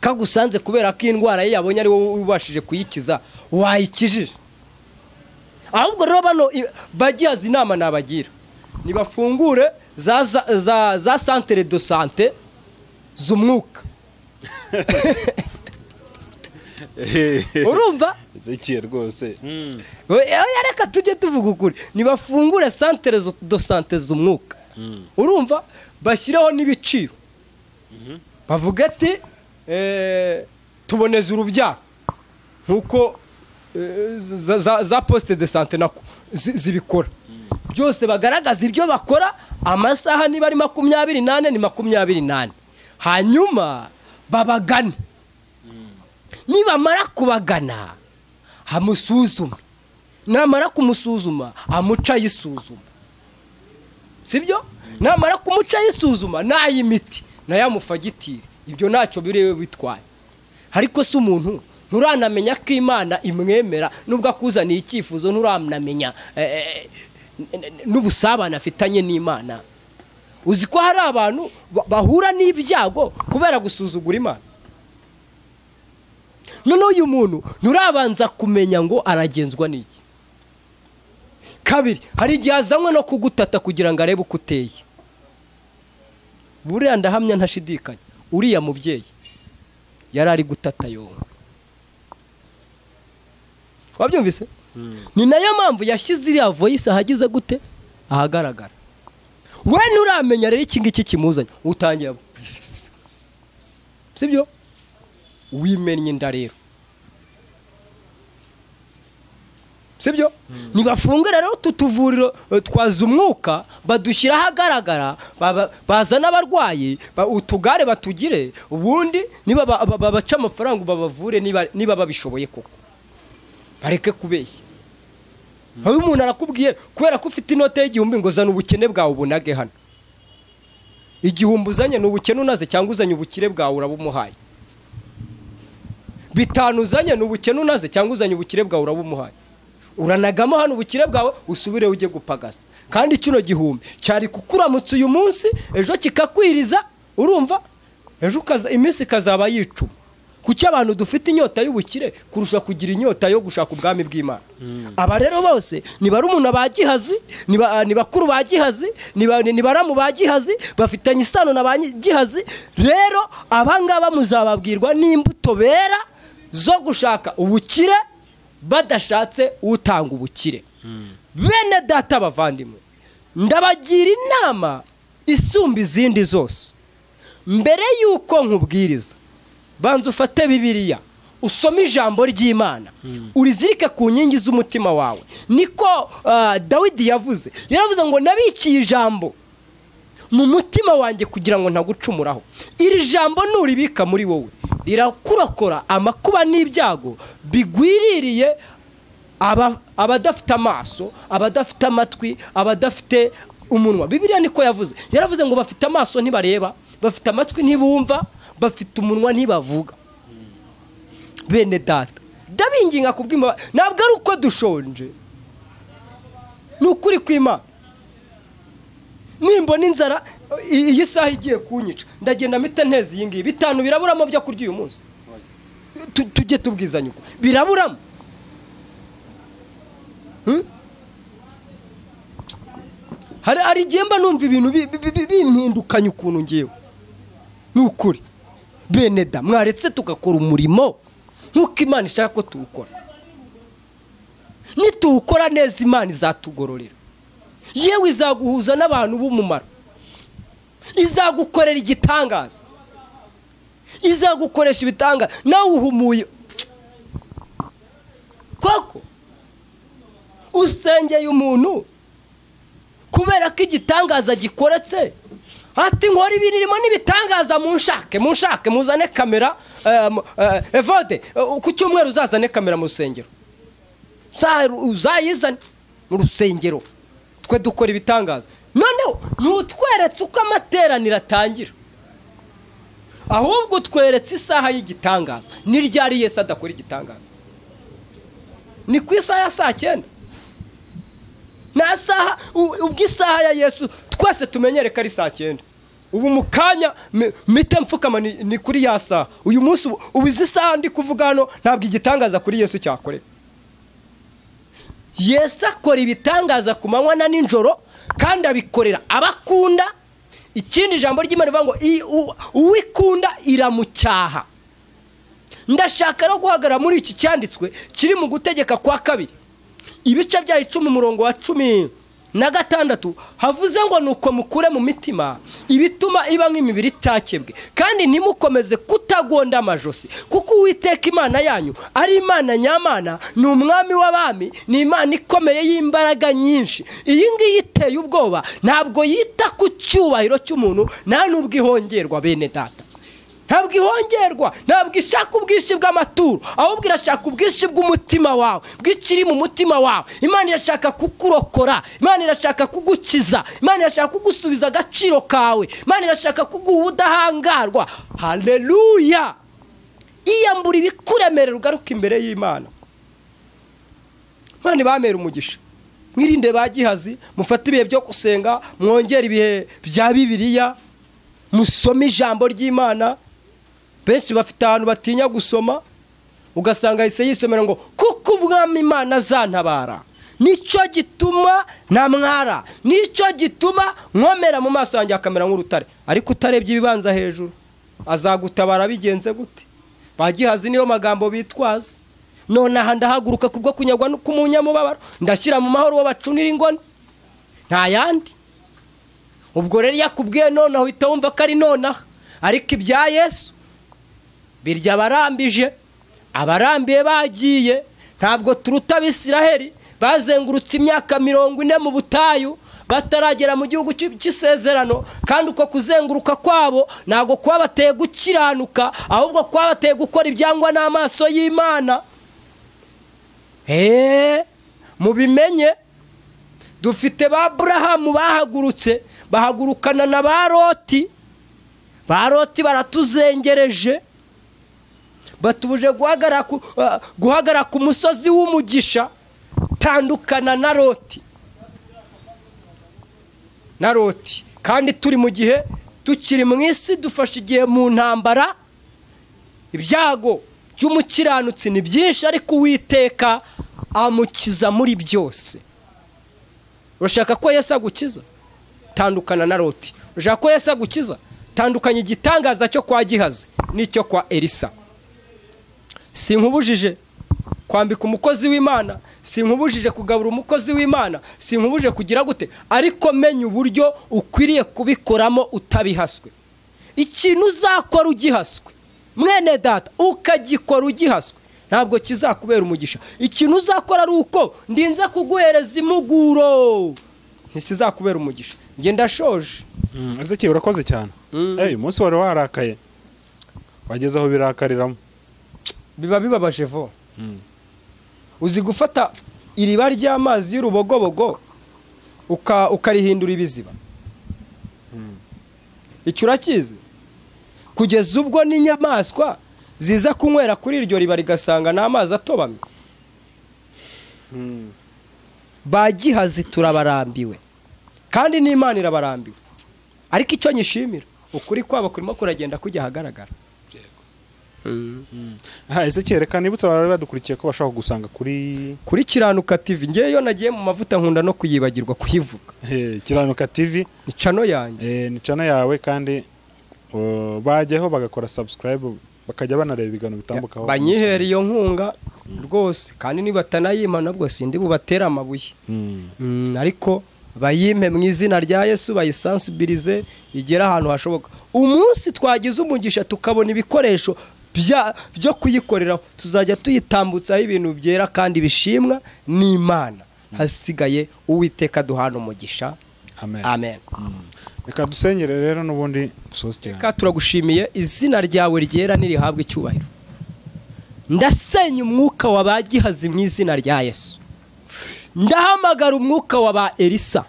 Speaker 1: kagusanze kubera ko indwara ye yabonye ari wowe ubashije kuyikiza wayikijije ahubwo rero bano i- bagihaza inama nabagira nibafungure za za, za, za santere do sante z'umwuka urumva
Speaker 2: ezekiel rwose
Speaker 1: We- oya, reka tujye tuvuga ukuri nibafungure santere zo- do sante z'umwuka urumva bashyireho n'ibiciro bavuga ati eh, tuboneze urubyaro nk'uko eh, za- za- za posite de sante nako zi- zibikora byose bagaragaza ibyo bakora amasaha niba ari makumyabiri n'ane ni makumyabiri n'ane hanyuma babagane nibamara kubagana amusuzume namara kumusuzuma amuca ayisuzuma sibyo namara kumuca ayisuzuma n'ay'imiti nayo amufagitire ibyo ntacyo biriwe bitwaye ariko si umuntu nturanamenya ko imana imwemera nubwo akuzaniye icyifuzo nturanamenya eh, eh, n- n- n'ubusabane afitanye n'imana uzi ko hari abantu ba- bahura n'ibyago kubera gusuzugura imana none uyu muntu nturabanza kumenya ngo aragenzwa n'iki kabiri hari igihe azanywe no kugutata kugira ngo arebe uko uteye buriya ndahamya ntashidikanya uriya mubyeyi yari ari gutata yombi wabyumvise ni nayo mpamvu yashyize iriya voyisi ahageze gute ahagaragara we nturamenya rero iki ngiki kimuzanye utangiye abo sibyo wimennye inda rero sibyo nibafunga rero utu tuvuriro eh, twaza umwuka badushyira ahagaragara baba- bazana abarwayi ba- utugare batugire ubundi niba ba- ba- babaca amafaranga babavure niba- niba babishoboye koko bareke kubeshya aho umuntu arakubwiye kubera ko ufite inote y'igihumbi ngo zana ubukene bwawe ubunage hano igihumbi uzanye ni ubukene unaze cyangwa uzanye ubukire bwawe urabumuhaye bitanu uzanye ni ubukene unaze cyangwa uzanye ubukire bwawe urabumuhaye uranagamo hano ubukire bwawe usubire ujye gupagasa kandi kino gihumbi cyari kukuramutse uyu munsi ejo kikakwiriza urumva ejo ukaza- iminsi ikazaba yicuma kuki abantu dufite inyota y'ubukire kurusha kugira inyota yo gushaka ubwami bw'imana aba rero bose ni barumuna ba gihazi ni ba- ni bakuru ba gihazi ni ba- ni baramu ba gihazi bafitanye isano na ba nyi- gihazi rero abangaba muzababwirwa n'imbuto bera zo gushaka ubukire badashatse utanga ubukire bene data abavandimwe ndabagira inama isumba izindi zose mbere y'uko nkubwiriza banza ufate bibiliya usome ijambo ry'imana urizirike ku nkingi z'umutima wawe niko ah, dawidi yavuze yaravuze ngo nabikiye ijambo mu mutima wanjye kugira ngo ntagucumuraho iri jambo nuribika muri wowe rirakurokora amakuba n'ibyago bigwiririye aba- abadafite amaso abadafite amatwi abadafite umunwa bibiliya niko yavuze yaravuze ngo bafite amaso ntibareba bafite amatwi ntibumva bafite umunwa ntibavuga bene data ndabinginga kubw'imba ntabwo ari uko dushonje ni ukuri kw'imana nimbona inzara i- iyi saha igiye kunyica ndagenda mpita nteza iyi ngiyi bitanu biraburamo byo kurya uyu munsi Tu- tujye tubwizanya uko biraburamo Hmm? hari hari igihe mba numva ibintu bi- bi- bi- bimpindukanye ukuntu ngewe ni ukuri bene da mwaretse tugakora umurimo nk'uko imana ishaka ko tuwukora nituwukora neza imana izatugororera yewe izaguhuza n'abantu b'umumaro izagukorera igitangaza izagukoresha ibitangaza nawe uhumuye koko usengeye umuntu kubera ko igitangaza gikoretse ati nkora ibi ririmo n'ibitangaza munshake munshake muzane kamera eh, mu- eh, evode eh, ku cyumweru uzazane kamera mu rusengero za- uzayizane mu rusengero twe dukora ibitangaza noneho ntutweretse uko amateraniro atangira ahubwo utweretse isaha y'igitangaza ni ryari yesu adakora igitangaza ni ku isaha ya saa cyenda nta saha u- ubwo isaha ya yesu twese tumenyere ko ari saa cyenda ubu mu kanya mi- mpite mfukama ni ni kuri ya saha uyu munsi ubu- ubu izi saha ndi kuvuga hano ntabwo igitangaza kuri yesu cyakorera yesu akora ibitangaza ku manywa na nijoro kandi abikorera abakunda ikindi ijambo ry'imana rivuga ngo "I- u- uwikunda iramucyaha ndashaka no guhagarara muri iki cyanditswe kiri mu gutegeka kwa kabiri ibice bya icumi umurongo wa cumi na gatandatu havuze ngo ni uko mukure mu mitima ibituma iba nk'imibiri itakebwe kandi ntimukomeze kutagonda amajosi kuko uwiteka imana yanyu ari imana nyamana ni umwami w'abami ni imana ikomeye y'imbaraga nyinshi iyi ngiyi iteye ubwoba ntabwo yita ku cyubahiro cy'umuntu nta n'ubwo ihongerwa bene data ntabwo ihongerwa ntabwo ishaka ubwinshi bw'amaturo ahubwo irashaka ubwinshi bw'umutima wawe bw'ikiri mu mutima wawe imana irashaka kukurokora imana irashaka kugukiza imana irashaka kugusubiza agaciro kawe imana irashaka kuguha ubudahangarwa haleluya iyambura ibikuremerera ugaruka imbere y'imana imana ibamera umugisha mwirinde ba gihazi mufate ibihe byo gusenga mwongere ibihe bya bibiliya musome ijambo ry'imana benshi bafite ahantu batinya gusoma ugasanga ahise yisomera ngo kuko umwami imana azantabara nicyo gituma namwara nicyo gituma nkomera mu maso yanjye akamera nk'urutare ariko utarebye ibibanza hejuru azagutabara bigenze gute bagihazi niyo magambo bitwaza nonaha ndahaguruka kubwo kunyagwa k'umunyamubabaro ndashyira mu mahoro w'abacunira ingoni nta yandi ubwo rero yakubwiye nonaha uhita wumva ko ari nonaha ariko ibya yesu birya abarambije abarambiye bagiye ntabwo turuta abisiraheli bazengurutse imyaka mirongo ine mu butayu bataragera mu gihugu cy'isezerano kandi uko kuzenguruka kwabo ntabwo kwabateye gukiranuka ahubwo kwabateye gukora ibyangwa n'amaso y'imana eee mubimenye dufite ba burahamu bahagurutse bahagurukana na ba roti ba roti baratuzengereje batubuje guhagarara ku musozi w'umugisha tandukana na roti na roti kandi turi mu gihe tukiri mu isi dufashe igihe mu ntambara ibyago by'umukiranutsi ni byinshi ariko uwiteka amukiza muri byose urashaka ko Yesu agukiza tandukana na roti urashaka ko Yesu agukiza tandukanya igitangaza cyo kwa gihazi n'icyo kwa erisa si nkubujije kwambika umukozi w'imana si nkubujije kugabura umukozi w'imana si nkubujije kugira gute ariko menya uburyo ukwiriye kubikoramo utabihaswe ikintu uzakora ugihaswe mwene data ukagikora ugihaswe ntabwo kizakubera umugisha ikintu uzakora ari uko ndinze kuguhereza imuguro ntikizakubera umugisha ngenda ndashoje
Speaker 2: ese urakoze cyane uyu munsi wari warakaye wageze aho birakariramo
Speaker 1: biba bibabaje vuba uzi gufata iriba ry'amazi y'urubogobogo ukarihindura ibiziba icyo urakizi kugeza ubwo n'inyamaswa ziza kunywera kuri iryo riba rigasanga ni amazi atobamye ba gihazi turabarambiwe kandi n'imana irabarambiwe ariko icyo nyishimira ukuri kwabo kurimo kuragenda kujya ahagaragara
Speaker 2: ese kereka nibutse abari badukurikiye ko bashobora kugusanga kuri
Speaker 1: kuri kiranuka TV ngewe iyo nagiye mu mavuta nkunda no kuyibagirwa kuyivuga
Speaker 2: kiranuka TV
Speaker 1: ni cano yanjye
Speaker 2: ni cana yawe kandi bajyaho bagakora subscribe bakajya banareba ibiganiro bitambukaho
Speaker 1: banyihera iyo nkunga rwose kandi nibatanayima nabwo sindi bubatere amabuye Mm, ariko bayimpe mu izina rya yesu bayisansibirize igere ahantu hashoboka umunsi twagize umugisha tukabona ibikoresho bya- byo kuyikoreraho tuzajya tuyitambutsaho ibintu byera kandi bishimwa n'imana hasigaye uwiteka duhana umugisha
Speaker 2: amen
Speaker 1: amen
Speaker 2: reka dusenyere rero n'ubundi dusoze cyane
Speaker 1: Reka turagushimiye izina ryawe ryera nirihabwa icyubahiro ndasenya umwuka wa ba gihazi mu izina rya yesu ndahamagara umwuka wa ba elisa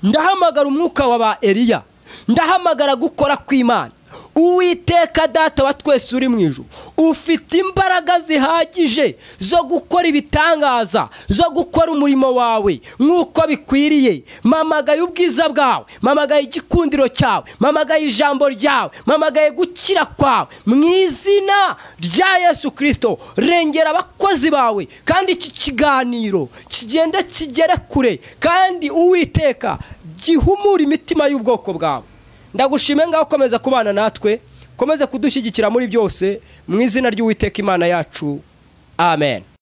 Speaker 1: ndahamagara umwuka wa ba eliya ndahamagara gukora kw'imana uwiteka data wa twese uri mu ijuru ufite imbaraga zihagije zo gukora ibitangaza zo gukora umurimo wawe nk'uko bikwiriye mamagaye ubwiza bwawe mamagaye igikundiro cyawe mamagaye ijambo ryawe mamagaye gukira kwawe mu izina rya yesu kirisito rengera abakozi bawe kandi iki kiganiro kigenda kigere kure kandi uwiteka gihumura imitima y'ubwoko bwawe ndagushime ngaho ukomeza kubana natwe ukomeze kudushyigikira muri byose mu izina ry'uwiteka imana yacu amen